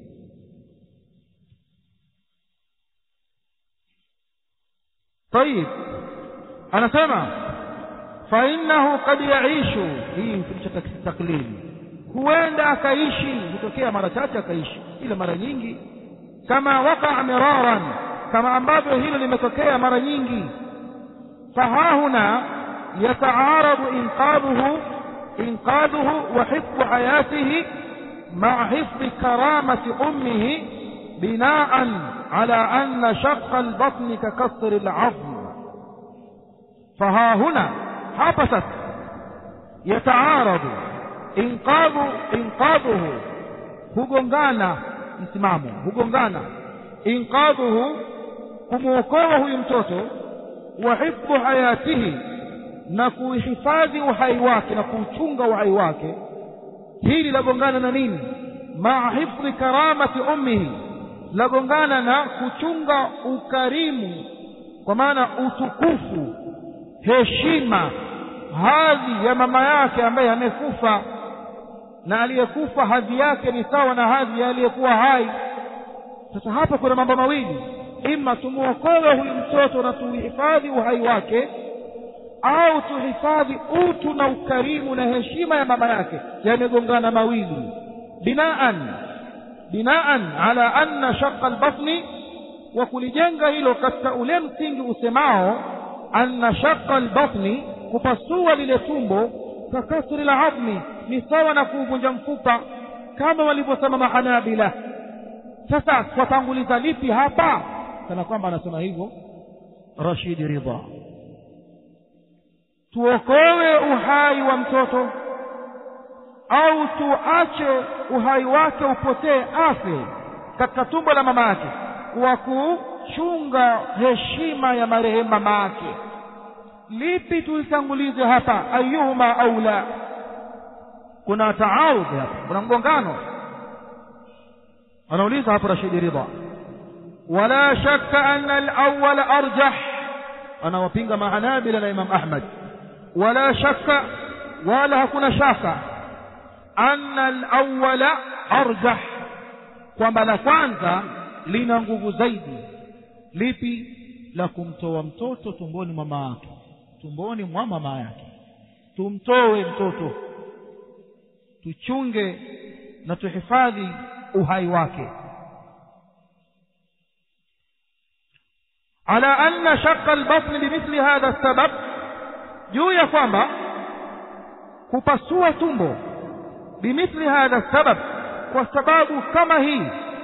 طيب anasema فإنه قد يعيش hii nafundisha taklil huenda akaishi hutokea mara chache akaishi ila mara nyingi kama waqa miraran kama ambavyo hilo limetokea mara nyingi fahahuna yataaradu inqadhuhu inqadhuhu wa hifdhu hayatihi مع حفظ كرامة أمه بناء على أن شق البطن ككسر العظم فها هنا حبست يتعارض inqadhu inqadhuhu hugongana msimamo hugongana inqadhuhu kumwokoa huyu mtoto wa hifdhu hayatihi na kuhifadhi uhai wake na kuuchunga uhai wake hili lagongana na nini maa hifdhi karamati ummihi lagongana na kuchunga ukarimu kwa maana utukufu heshima hadhi ya mama yake ambaye amekufa na aliyekufa hadhi yake ni sawa na hadhi ya aliyekuwa hai sasa hapa kuna mambo mawili ima tumuokoe huyu mtoto na tuhifadhi uhai wake au tuhifadhi utu na ukarimu na heshima ya mama yake yamegongana mawili binaan binaan ala anna shaqa albatni wa kulijenga hilo katika ule msingi usemao anna shaqa albatni kupasua lile tumbo kakasri la adhmi ni sawa na kuuvunja mfupa kama walivyosema mahanabila sasa twatanguliza lipi hapa kana kwamba anasema hivyo rashidi ridha tuokoe uhai wa mtoto au tuache uhai wake upotee afe katika tumbo la mama yake kwa kuchunga heshima ya marehemu mama yake lipi tulitangulize hapa ayuhuma aula kuna taarudh hapa kuna mgongano anauliza hapo rashidi ridha wala shakka anna alawwal arjah anawapinga mahanabila na imam ahmad wala shakka wala hakuna shaka anna alawwala arjah kwamba la kwanza lina nguvu zaidi lipi la kumtoa mtoto tumboni mwa mama yake tumboni mwa mama yake tumtoe mtoto tuchunge na tuhifadhi uhai wake ala anna shaqqa albatn bimithli hadha sabab juu ya kwamba kupasua tumbo bimithli hadha sabab kwa sababu kama hii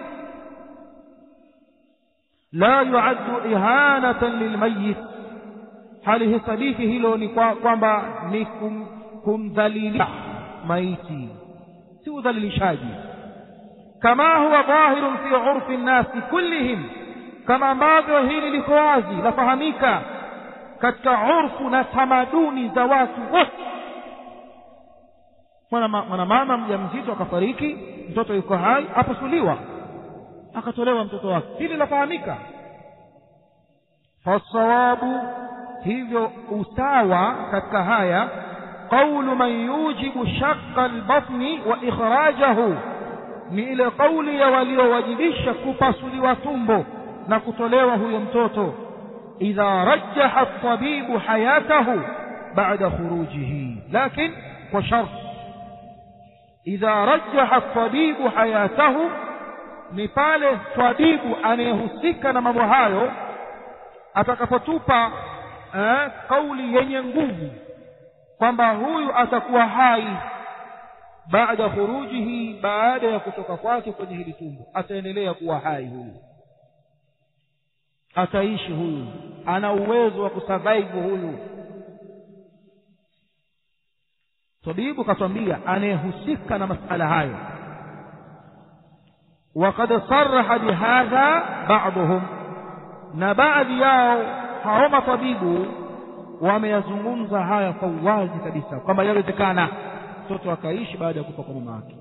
la yuaddu ihanatan lilmayit halihesabiki hilo ni kwamba ni kum, kumdhalilisha maiti si udhalilishaji kama huwa dhahirun fi urfi nnasi kullihim kama ambavyo hili liko wazi lafahamika katika urfu na tamaduni za watu wote mwanamama mja mzito akafariki mtoto yuko hai apasuliwa akatolewa mtoto wake hili lafahamika fasawabu hivyo usawa katika haya qaulu man yujibu shaqqa albatni wa ikhrajahu ni ile kauli ya waliowajibisha kupasuliwa tumbo na kutolewa huyo mtoto idha rajjaha tabibu hayatahu ba'da khurujihi lakin kwa sharti idha rajjaha tabibu hayatahu ni pale tabibu anayehusika na mambo hayo atakapotupa eh, kauli yenye nguvu kwamba huyu atakuwa hai baada khurujihi baada ya kutoka kwake kwenye hili tumbo ataendelea kuwa hai huyu ataishi huyu ana uwezo wa kusurvive huyu tabibu katwambia anayehusika na masala hayo وقد صرح بهذا بعضهم na baadhi yao hao matabibu wameyazungumza haya kwa uwazi kabisa kwamba yawezekana mtoto akaishi baada ya kufa kwa mama yake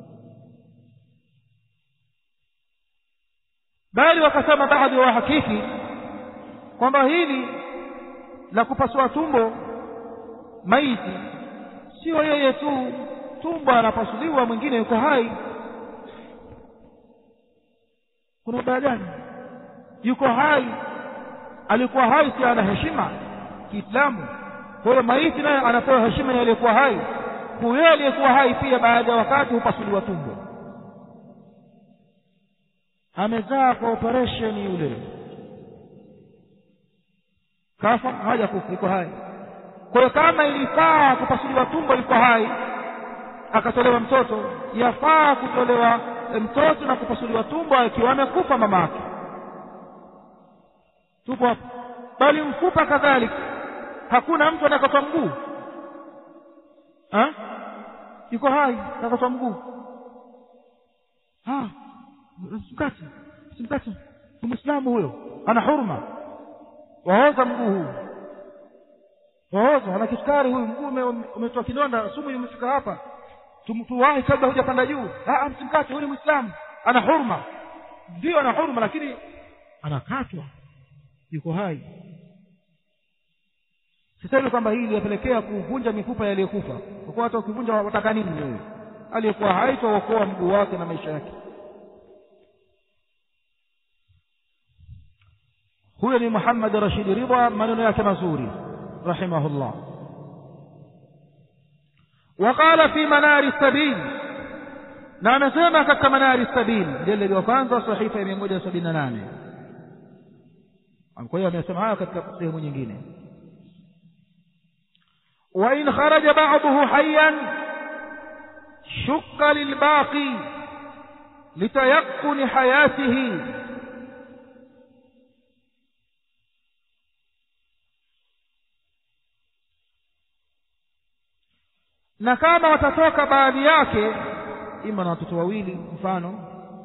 bali wakasema baadhi ya wahakiki kwamba hili la kupasua tumbo maiti sio yeye tu tumbo anapasuliwa mwingine yuko hai kuna ubaya gani yuko hai alikuwa hai si ana heshima kiislamu kwa hiyo maiti naye anapewa heshima ya aliyekuwa hai huyo aliyekuwa hai pia baada ya wakati hupasuliwa tumbo amezaa kwa operesheni yule kafa haja kufa iko hai kwa hiyo kama ilifaa kupasuliwa tumbo liko hai akatolewa mtoto yafaa kutolewa mtoto na kupasuliwa tumbo akiwa amekufa mama yake tupo hapo bali mfupa kadhalika hakuna mtu anakatwa mguu yuko hai akatwa mguu simkati simkati mwislamu huyo ana hurma waoza mguu huu waoza ana kisukari huyu mguu umetoa kidonda sumu imefika hapa tuwahi kabla hujapanda juu msimkate huyu ni mwislamu ana hurma ndio ana hurma lakini anakatwa yuko hai sisemi kwamba hii iliyopelekea kuvunja mifupa yaliyokufa kwa kuwa hata ukivunja wataka nini wewe aliyekuwa hai twaokoa mguu wake na maisha yake huyo ni muhammad rashid ridha maneno yake mazuri rahimahullah وقال في منار السبيل na amesema katika manari sabil mjeledi wa kwanza sahifa ya mia moja sabini na nane kwa hiyo amesema haya katika sehemu nyingine وإن خرج بعضه حيا شق للباقي لتيقن حياته na kama watatoka baadhi yake ima na watoto wawili mfano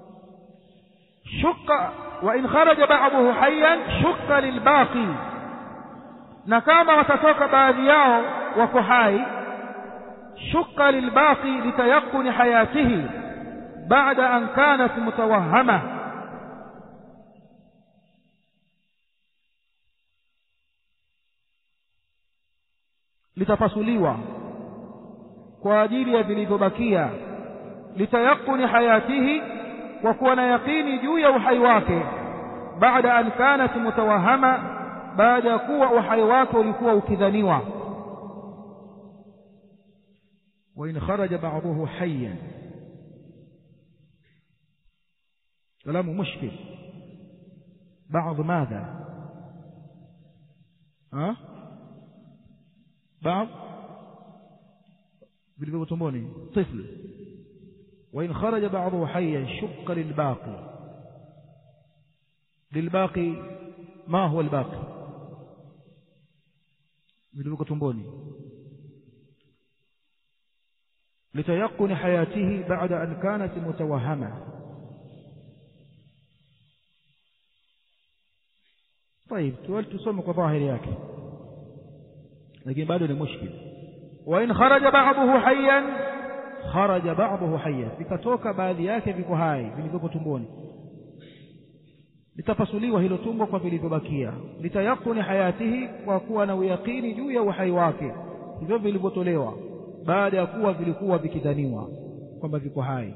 shuka wa in kharaja ba'dahu hayyan shuka lilbaqi na kama watatoka baadhi yao wako hai shuka lilbaqi litayaquni hayatihi baada an kanat mutawahama litapasuliwa kwa ajili ya vilivyobakia litayaquni hayatihi kwa kuwa na yaqini juu ya uhai wake baada an kanat mutawahama baada ya kuwa uhai wake ulikuwa ukidhaniwa وإن خرج بعضه حيا كلام مشكل بعض ماذا ها بعض vilivyo tumboni طفل وإن خرج بعضه حيا شق للباقي للباقي ما هو الباقي vilivyo tumboni لتيقن حياته بعد أن كانت متوهمة طيب tusome kwa dhahiri yake lakini bado ni mushkil wa in kharaja ba'dahu hayyan kharaja ba'dahu hayyan vikatoka baadhi yake viko hai vilivyopo tumboni litapasuliwa hilo tumbo kwa vilivyobakia litayaquni hayatihi kwa kuwa na uyaqini juu ya uhai wake hivyo vilivyotolewa baada ya kuwa vilikuwa vikidhaniwa kwamba viko hai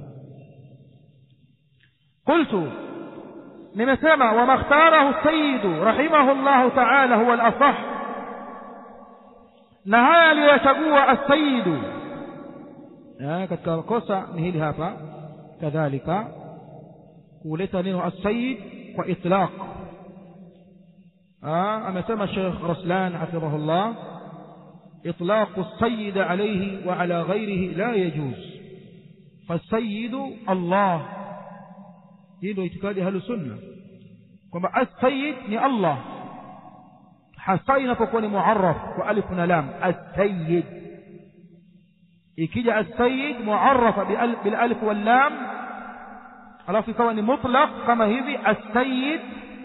qultu nimesema wama ikhtarahu sayidu rahimahu llahu taala huwa alasah na haya aliyoyachagua asayidu katika kosa ni hili hapa kadhalika kuleta neno asayid kwa itlaq amesema Sheikh Raslan hafidhahullah إطلاق السيد عليه وعلى غيره لا يجوز فالسيد الله hilo itikadi ahlu sunna kwamba as-sayyid ni Allah hasa inapokuwa ni muarraf kwa alif na lam as-sayyid ikija as-sayyid muarrafa bil alif wal lam alafu ikawa ni mutlaq kama hivi as-sayyid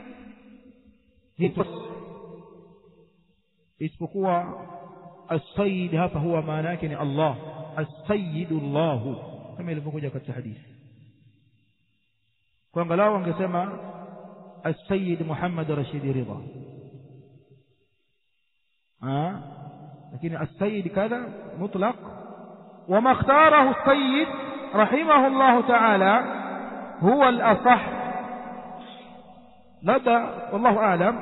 isipokuwa as-sayyid hapa huwa maana yake ni Allah as-sayyid Allah kama ilivyokuja katika hadithi kwa angalau angesema as-sayyid Muhammad Rashid Ridha ah lakini as-sayyid kadha mutlaq وما اختاره السيد رحمه الله تعالى هو الأصح لدى والله أعلم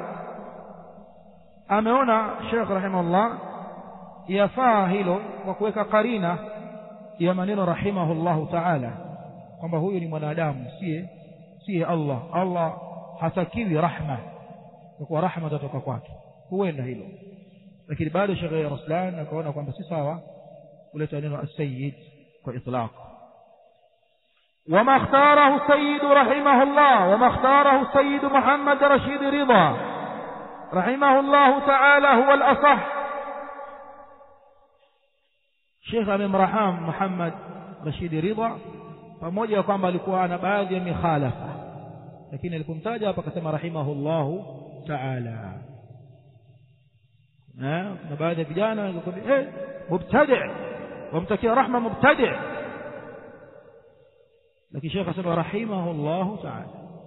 ameona Sheikh rahimahullah yafaa hilo kwa kuweka karina ya maneno rahimahullahu ta'ala kwamba huyu ni mwanadamu siye siye Allah Allah hatakiwi rahma kwa kuwa rahma tatoka kwake huenda hilo lakini bado Sheikh Raslan akaona kwamba si sawa kuleta neno as-sayyid kwa itlaq وما اختاره السيد رحمه الله وما اختاره السيد محمد رشيد رضا رحمه الله تعالى هو الأصح Sheikh amemrahamu Muhammad Rashid Ridha pamoja kwamba alikuwa ana baadhi ya mikhalafa lakini alipomtaja hapa akasema rahimahullahu ta'ala na baadhi ya vijana wanakuambia eh mubtadi wamtakia rahma mubtadi lakini Sheikh asema rahimahullahu ta'ala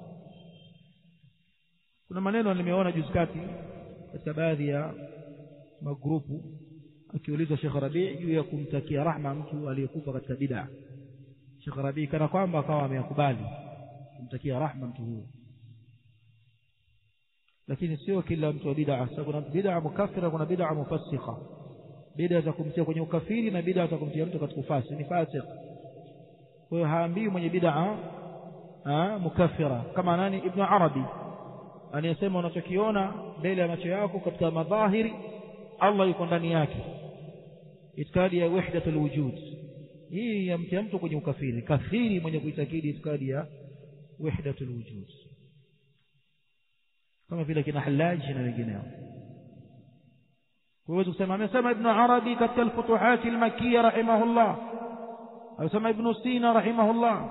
kuna maneno nimeona juzi kati katika baadhi ya magrupu akiulizwa Sheikh Rabi juu ya kumtakia rahma mtu aliyekufa katika bid'a Sheikh Rabi kana kwamba akawa ameyakubali kumtakia rahma mtu huyo lakini sio kila mtu wa bid'a sababu kuna bid'a mukaffira kuna bid'a mufassiqa bid'a za kumtia kwenye ukafiri na bid'a za kumtia mtu katika ufasi ni fasik kwa hiyo haambii mwenye bid'a mukaffira kama nani ibn arabi anayesema unachokiona mbele ya macho yako katika madhahiri Allah yuko ndani yake itikadi ya wahdatul wujud hii yamtia mtu kwenye ukafiri kafiri mwenye kuitakidi itikadi ya wahdatul wujud kama vile kina Hallaj na wengineo kwa hiyo kusema amesema ibn Arabi katika al-Futuhat al-Makkiyya rahimahullah amesema ibn Sina rahimahullah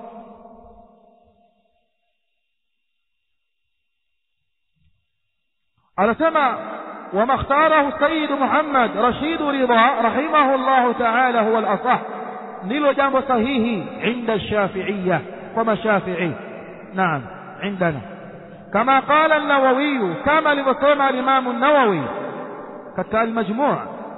anasema وما اختاره السيد محمد رشيد رضا رحمه الله تعالى هو الأصح نيلو جambo sahihi عند الشافعية كما شافعي نعم عندنا كما قال النووي كما لبسيما الإمام النووي كتاب المجموع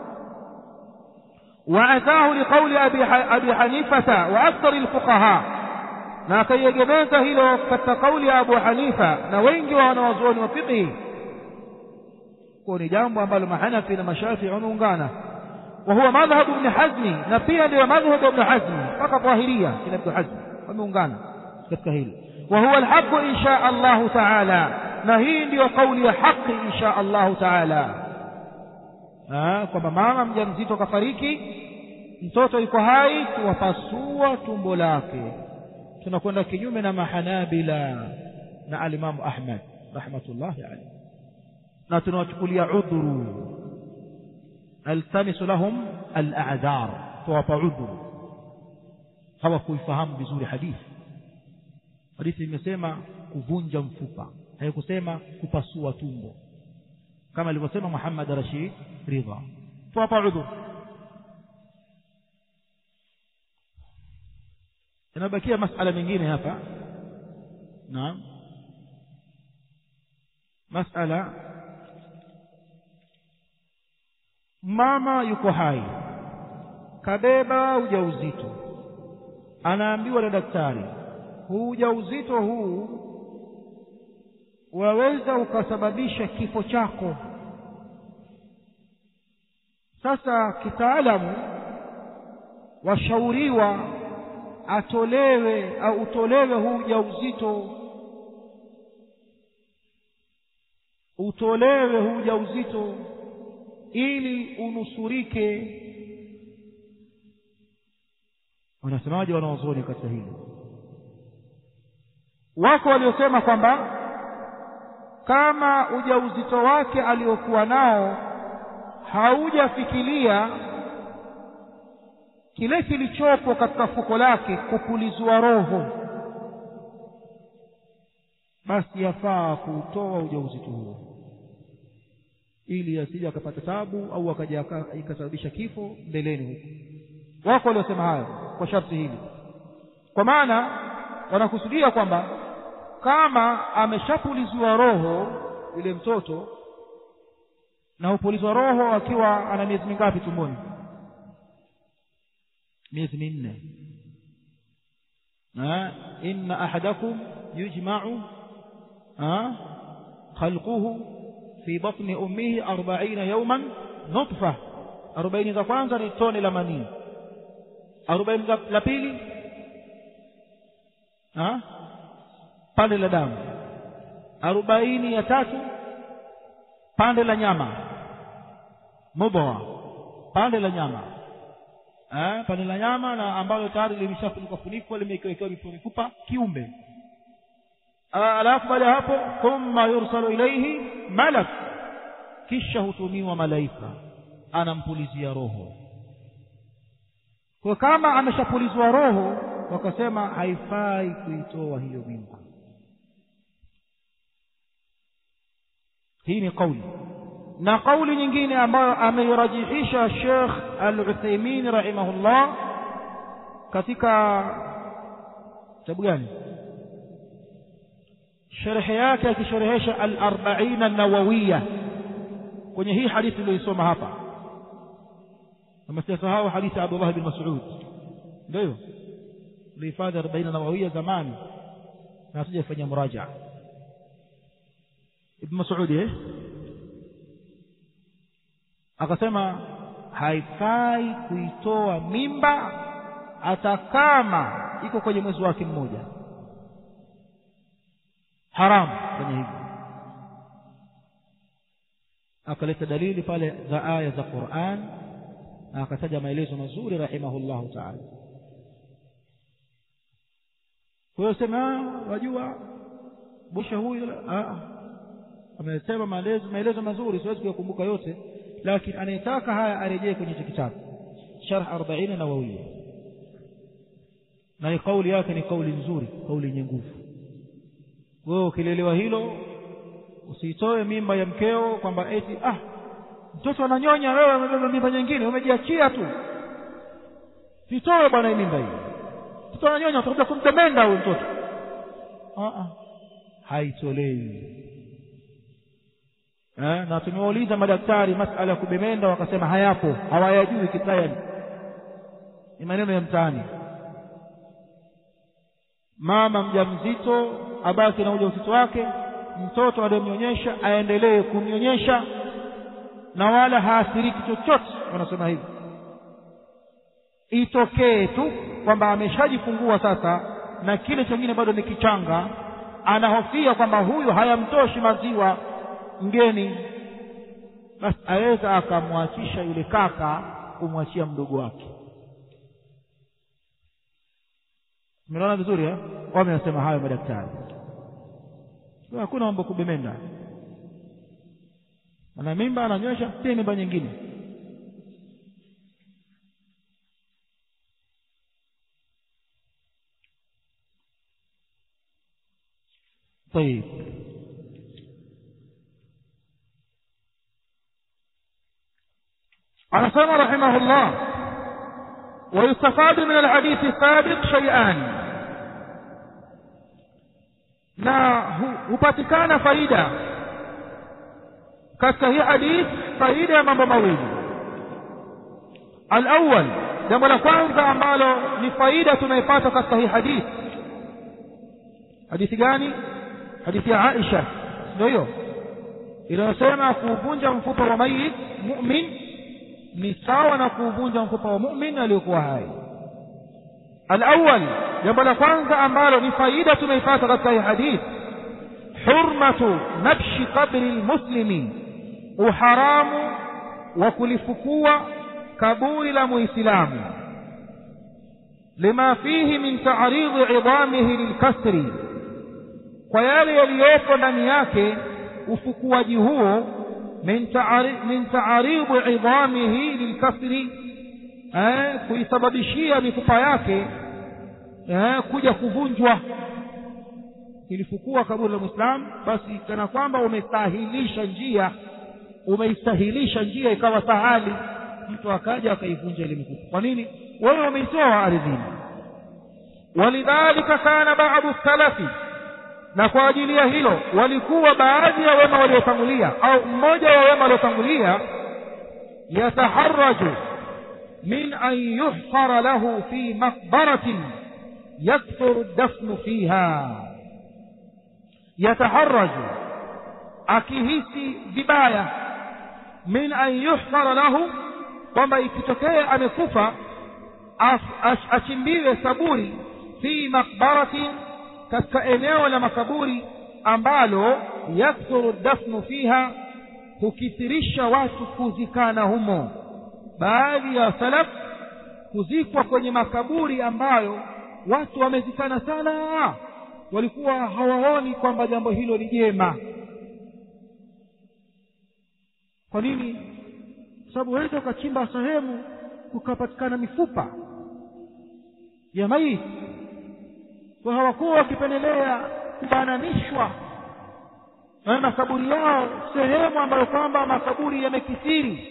وعثاه لقول أبي, أبي حنيفة وأكثر الفقهاء na akaiegemeza hilo katika kauli ya Abu Hanifa na wengi wa wanawazuoni wa fiqhi kwa ni jambo ambalo mahanafi na mashafi wameungana wa huwa madhhabu ibn hazmi na pia ndio madhhabu ibn hazmi mpaka dhahiria kina ibn hazmi wameungana katika hilo wa huwa alhaq insha Allah taala na hii ndiyo kauli ya haki insha Allah taala kwamba mama mjamzito kafariki mtoto yuko hai tuwapasua tumbo lake tunakwenda kinyume na mahanabila na alimamu Ahmad rahmatullahi alayhi na tunawachukulia udhuru altamisu lahum al-a'dhar tuwapa udhuru hawakuifahamu vizuri hadithi hadithi imesema kuvunja mfupa haikusema kupasua tumbo kama alivyosema Muhammad Rashid Ridha tuwapa udhur inabakia masala mengine hapa naam masala mama yuko hai kabeba ujauzito anaambiwa na daktari huu ujauzito huu waweza ukasababisha kifo chako sasa kitaalamu washauriwa atolewe au utolewe huu ujauzito utolewe huu ujauzito ili unusurike wanasemaje wanaozoni katika hili wako waliosema kwamba kama ujauzito wake aliokuwa nao haujafikiria kile kilichopo katika fuko lake kupulizwa roho basi yafaa kuutoa ujauzito huo ili asije akapata tabu au akaja ikasababisha kifo mbeleni huko wako waliosema hayo kwa sharti hili kwa maana wanakusudia kwamba kama ameshapuliziwa roho yule mtoto na hupulizwa roho akiwa ana miezi mingapi tumboni miezi minne inna ahadakum yujma'u khalquhu fi batni ummihi arbaina yawman nutfa arobaini za kwanza ni tone la manii arobaini la pili pande la damu arobaini ya tatu pande la nyama mudwa pande la nyama eh, pande la nyama na ambalo tayari limeshafunikwa funikwa limewekewa mifupa kiumbe alafu baada ya hapo thumma yursalu ilaihi malak kisha hutumiwa malaika anampulizia roho kwa kama ameshapulizwa roho wakasema haifai kuitoa hiyo mimba hii ni kauli na kauli nyingine ambayo ameirajihisha Sheikh Al-Uthaymeen rahimahullah katika kitabu gani sharhi yake akisherehesha al-arba'in an-nawawiyya kwenye hii hadithi iliyoisoma hapa kama sijasahau hadithi ya Abdullah bin Mas'ud ndio ulihifadhi 40 nawawiyya zamani na hatujafanya muraja Ibn Mas'ud eh akasema haifai kuitoa mimba hata kama iko kwenye mwezi wake mmoja haramu kwenye hivyo akaleta dalili pale za aya za Qur'an na akataja maelezo mazuri rahimahullahu ta'ala kwa hiyo sema wajua busha huyu amesema maelezo maelezo mazuri siwezi kuyakumbuka yote lakini anayetaka haya arejee kwenye hicho kitabu sharh 40 nawawiyya na kauli yake ni kauli nzuri kauli yenye nguvu wewe ukilelewa hilo usiitoe mimba ya mkeo kwamba eti ah mtoto ananyonya wewe umebeba mimba nyingine umejiachia tu sitoe bwana hii mimba hii mtoto ananyonya utakuja kumtemenda huyu mtoto ah ah haitolewi eh, na tumewauliza madaktari masala ya kubemenda wakasema hayapo hawayajui kitayani ni maneno ya mtaani mama mjamzito abaki na ujauzito wake mtoto aliyemnyonyesha aendelee kumnyonyesha na wala haathiriki chochote wanasema hivi itokee tu kwamba ameshajifungua sasa na kile chengine bado ni kichanga anahofia kwamba huyu hayamtoshi maziwa mgeni basi aweza akamwachisha yule kaka kumwachia mdogo wake umeona vizuri eh wamesema hayo madaktari hakuna mambo kubemenda ana mimba ananywesha pia mimba nyingine طيب anasema rahimahullah ويستفاد من الحديث السابق شيئان na hupatikana faida katika hii hadith faida ya mambo mawili alawal jambo la kwanza ambalo ni faida tunaipata katika hii hadith hadithi gani hadithi ya aisha ndio hiyo inayosema kuuvunja mfupa wa mayit mumin ni sawa na kuuvunja mfupa wa mumin aliyokuwa hai alawal jambo la kwanza ambalo ni faida tunaipata katika hii hadith hurmatu nabshi qabri lmuslimi uharamu wa kulifukua kaburi la muislamu lima fihi min taaridi idamihi lilkasri kwa yale yaliyopo ndani yake ufukuaji huo min taaridi idamihi lilkasri eh, kuisababishia mifupa yake eh, kuja kuvunjwa ilifukua kaburi la mwislamu basi kana kwamba umestahilisha njia umeistahilisha njia ikawa sahali mtu akaja akaivunja ile mifupa kwa nini wewe umeitoa ardhini walidhalika kana badu salafi na kwa ajili ya hilo walikuwa baadhi ya wema waliotangulia au mmoja wa wema waliotangulia yataharaju min an yuhfara lahu fi maqbaratin yakthuru dafnu fiha yataharaju akihisi vibaya min an yuhfara lahu kwamba ikitokea amekufa achimbiwe saburi fi maqbaratin katika eneo la makaburi ambalo yakthuru dafnu fiha hukithirisha watu kuzikana humo baadhi ya salaf kuzikwa kwenye makaburi ambayo watu wamezikana sana walikuwa hawaoni kwamba jambo hilo ni jema kwa nini kwa sababu waweza ukachimba sehemu kukapatikana mifupa ya maiti kwa hawakuwa wakipendelea kubananishwa na makaburi yao sehemu ambayo kwamba makaburi yamekithiri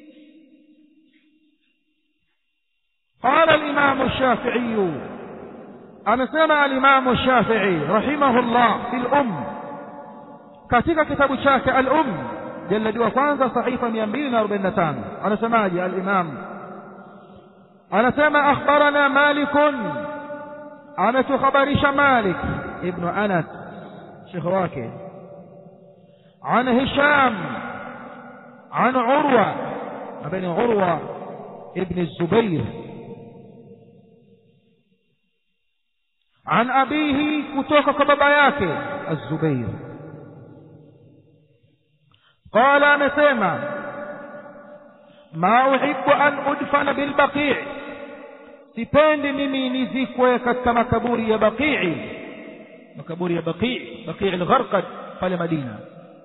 قال الإمام الشافعي أنا سمع الإمام الشافعي رحمه الله في الأم katika kitabu chake al-um jaladi wa kwanza sahifa 245 anasemaje al-imam anasema akhbarana malikun ametukhabarisha malik ibn anas shekhe wake عن هشام عن عروة بن عروة ابن الزبير عن أبيه كتوك كباباياك الزبير قال نسيما ما أحب أن أدفن بالبقيع sipendi mimi nizikwe katika makaburi ya baqii makaburi ya baqii baqii al-gharqad pale madina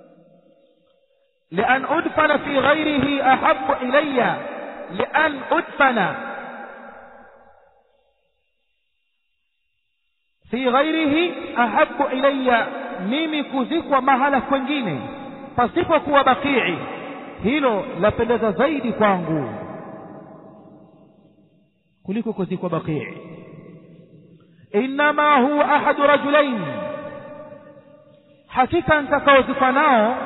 لأن أدفن في غيره أحب إلي لأن أدفن في غيره أحب إلي mimi kuzikwa mahala kwengine pasipokuwa bakii hilo lapendeza zaidi kwangu kuliko kuzikwa bakii innama huwa ahadu rajulain hakika nitakaozikwa nao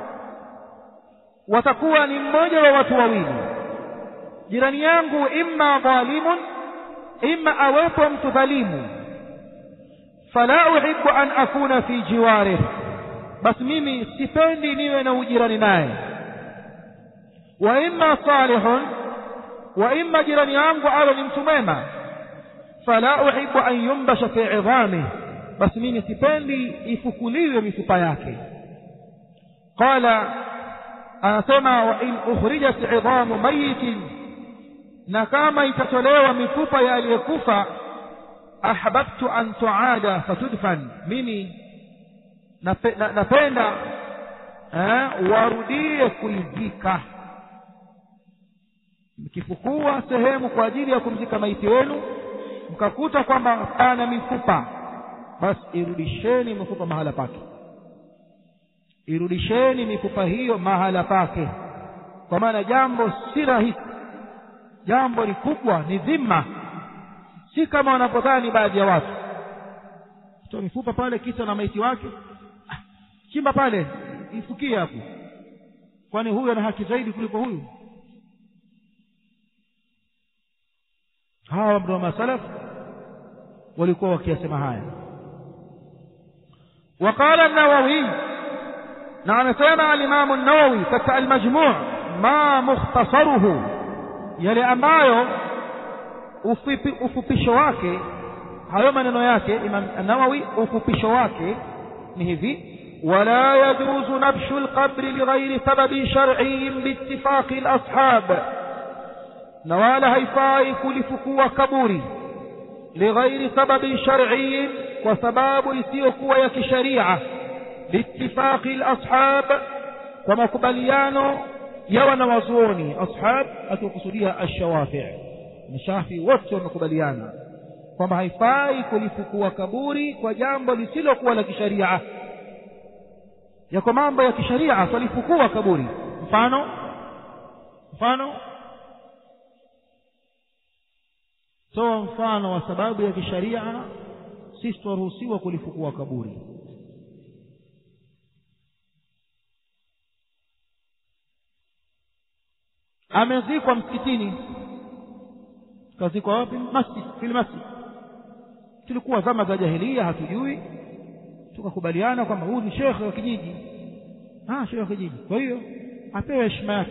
watakuwa ni mmoja wa watu wawili jirani yangu imma dhalimun imma awepo mtu dhalimu fala uhibbu an akuna fi jiwarih basi mimi sipendi niwe na ujirani naye wa imma salihun wa imma jirani yangu awe ni mtu mwema fala uhibbu an yumbasha fi idhamih basi mimi sipendi ifukuliwe mifupa yake qala anasema wa in ukhrijat idhamu mayitin na kama itatolewa mifupa ya aliyekufa ahbabtu an tuada fatudfan mimi napenda eh, warudie kuizika mkifukua sehemu kwa ajili ya kumzika maiti wenu mkakuta kwamba pana mifupa basi irudisheni mifupa mahala pake irudisheni mifupa hiyo mahala pake kwa maana jambo si rahisi jambo ni kubwa ni dhima si kama wanapodhani baadhi ya watu toa mifupa pale kisa na maiti wake ah, chimba pale ifukie hapo kwani huyu ana haki zaidi kuliko huyu hawa ndio masalaf walikuwa wakiyasema haya وقال النووي نعم سمع الإمام النووي كتا المجموع ما مختصره يلي ambayo ufupi, ufupisho wake hayo maneno yake Imam Nawawi ufupisho wake ni hivi ولا يجوز نبش القبر لغير سبب شرعي باتفاق الأصحاب نوال هيفاي كلفكوا كبوري لغير سبب شرعي وسباب يسيكوا يك شريعة باتفاق الأصحاب ومقبليانو يوانا وزوني أصحاب أتوقصديها الشوافع مشافي wote wamekubaliana kwamba haifai kulifukua kaburi kwa jambo lisilokuwa la kisharia yako mambo ya kisharia twalifukua kaburi mfano mfano toa mfano wa sababu ya kisharia sisi twaruhusiwa kulifukua kaburi amezikwa msikitini kazikwa wapi masjid fil masjid tulikuwa zama za jahilia hatujui tukakubaliana kwamba huyu ni shekhe wa kijiji ah shekhe wa kijiji kwa hiyo apewe heshima yake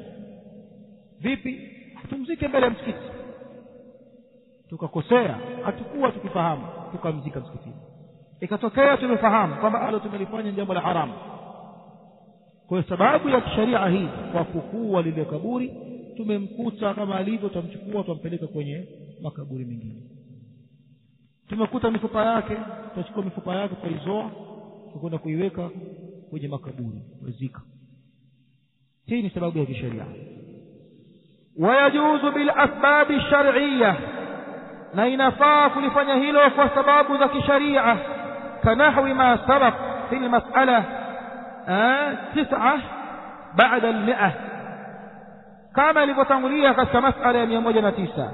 vipi tumzike mbele ya msikiti tukakosea hatukuwa tukifahamu tukamzika msikitini ikatokea tumefahamu kwamba alo tumelifanya jambo la haramu kwa hiyo sababu ya kisharia hii kwa kukua lile kaburi tumemkuta kama alivyo tutamchukua tutampeleka kwenye makaburi mengine tumekuta mifupa yake tutachukua mifupa yake tutaizoa tutakwenda kuiweka kwenye makaburi kuzika hii ni sababu ya kisheria wayajuzu bilasbabi shar'iyya na inafaa kulifanya hilo kwa sababu za kisharia kanahwi ma sabaq fi lmasala tisa baada almia kama ilivyotangulia katika masala ya mia moja na tisa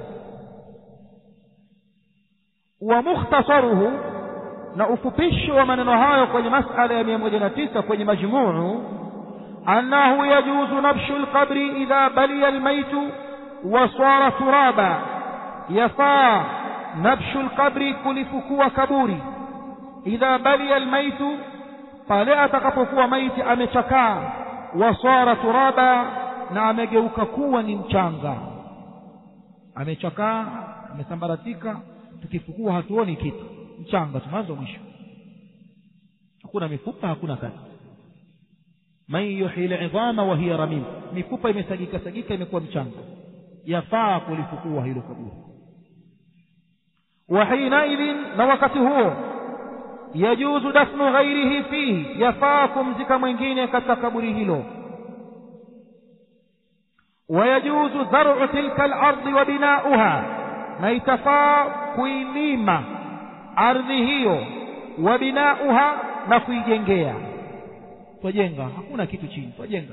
wa mukhtasaruhu na ufupisho wa maneno hayo kwenye masala ya mia moja na tisa kwenye majmuu annahu yajuzu nabshu lqabri idha baliya almaitu wa swara turaba yafaa nabshu lqabri kulifukua kaburi idha baliya almaitu pale atakapokuwa maiti amechakaa wa swara turaba na amegeuka kuwa ni mchanga amechakaa amesambaratika tukifukua hatuoni kitu mchanga tu mwanzo mwisho hakuna mifupa hakuna kazi man yuhyi lidhama wa hiya ramim mifupa imesagika sagika imekuwa mchanga yafaa kulifukua hilo kaburi wa hinaidhin na wakati huo yajuzu dafnu ghairihi fihi yafaa kumzika mwingine katika kaburi hilo ويجوز زرع تلك الأرض وبناؤها na itafaa kuilima ardhi hiyo wa binauha na kuijengea twajenga hakuna kitu chini twajenga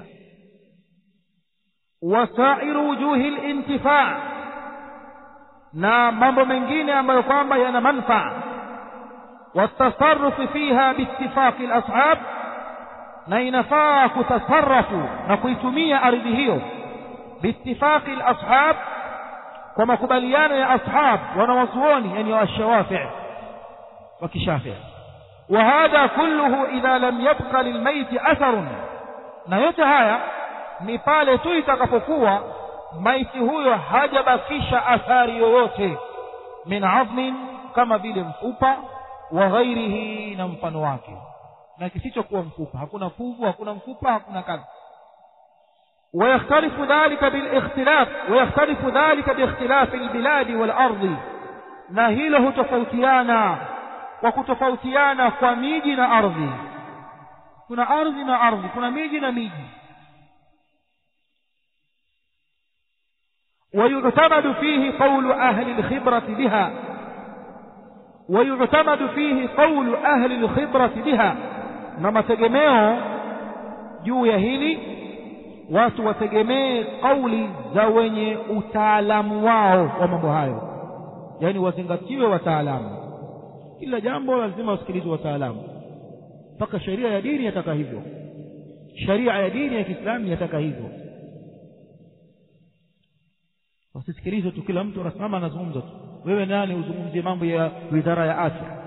wasairu wujuhi lintifaa na mambo mengine ambayo kwamba yana manfaa watasarufi fiha biitifaqi lashab na inafaa kutasarafu na kuitumia ardhi hiyo biitifaqi lashab kwa makubaliano ya ashab wanawazuoni yani washawafi wa kishafi وهذا كله إذا لم يبق للميت أثر na yote haya ni pale tu itakapokuwa maiti huyo hajabakisha athari yoyote min azmin kama vile mfupa wa ghairihi na mfano wake na kisichokuwa mfupa hakuna fuvu hakuna mfupa hakuna kadha ويختلف ذلك بالاختلاف ويختلف ذلك باختلاف البلاد والأرض na hilo hutofautiana kwa kutofautiana kwa miji na ardhi kuna ardhi na ardhi kuna miji na miji ويعتمد فيه قول أهل الخبرة بها ويعتمد فيه قول أهل الخبرة بها na mategemeo juu ya hili watu wategemee kauli za wenye utaalamu wao wa mambo hayo yaani wazingatiwe wataalamu kila jambo lazima wasikilizwe wataalamu mpaka sheria ya dini yataka hivyo sheria ya dini ya kiislamu yataka hivyo wasisikilizwe tu kila mtu anasimama anazungumza tu wewe nani uzungumzie mambo ya wizara ya afya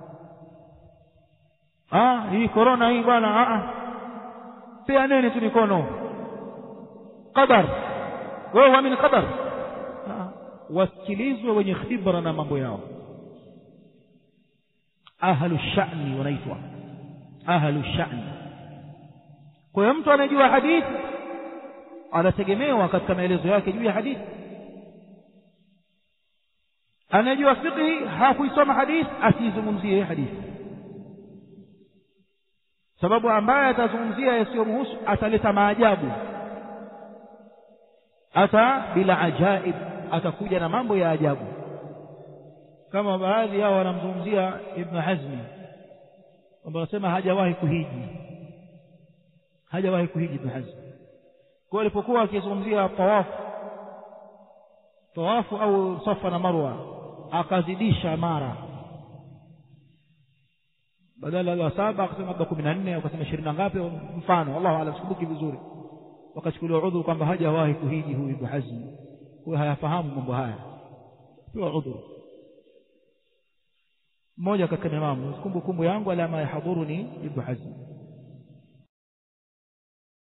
ah hii korona hii bwana ah peaneni tu mikono qadar wewe huamini qadar wasikilizwe wenye khibra na mambo yao ahlu shani wanaitwa ahlu shani kwa hiyo mtu anayejua hadithi anategemewa katika maelezo yake juu ya hadithi anayejua fiqhi hakuisoma hadithi asiizungumzie hadithi sababu ambaye atazungumzia yasiyomhusu ataleta maajabu ata bila ajaib atakuja na mambo ya ajabu kama baadhi yao wanamzungumzia ibnu hazmi kwamba wanasema hajawahi kuhiji hajawahi kuhiji ibnu hazmi kwa alipokuwa akizungumzia tawafu tawafu au safa na marwa akazidisha mara badala ya saba akasema labda kumi na nne akasema ishirini na ngapi mfano allahu alam sikumbuki vizuri wakachukuliwa udhuru kwamba hajawahi kuhiji huyu ibnu hazmi huyo hayafahamu mambo haya pewa udhuru mmoja katika imamu kumbukumbu yangu alama yahadhuruni ibnu hazmi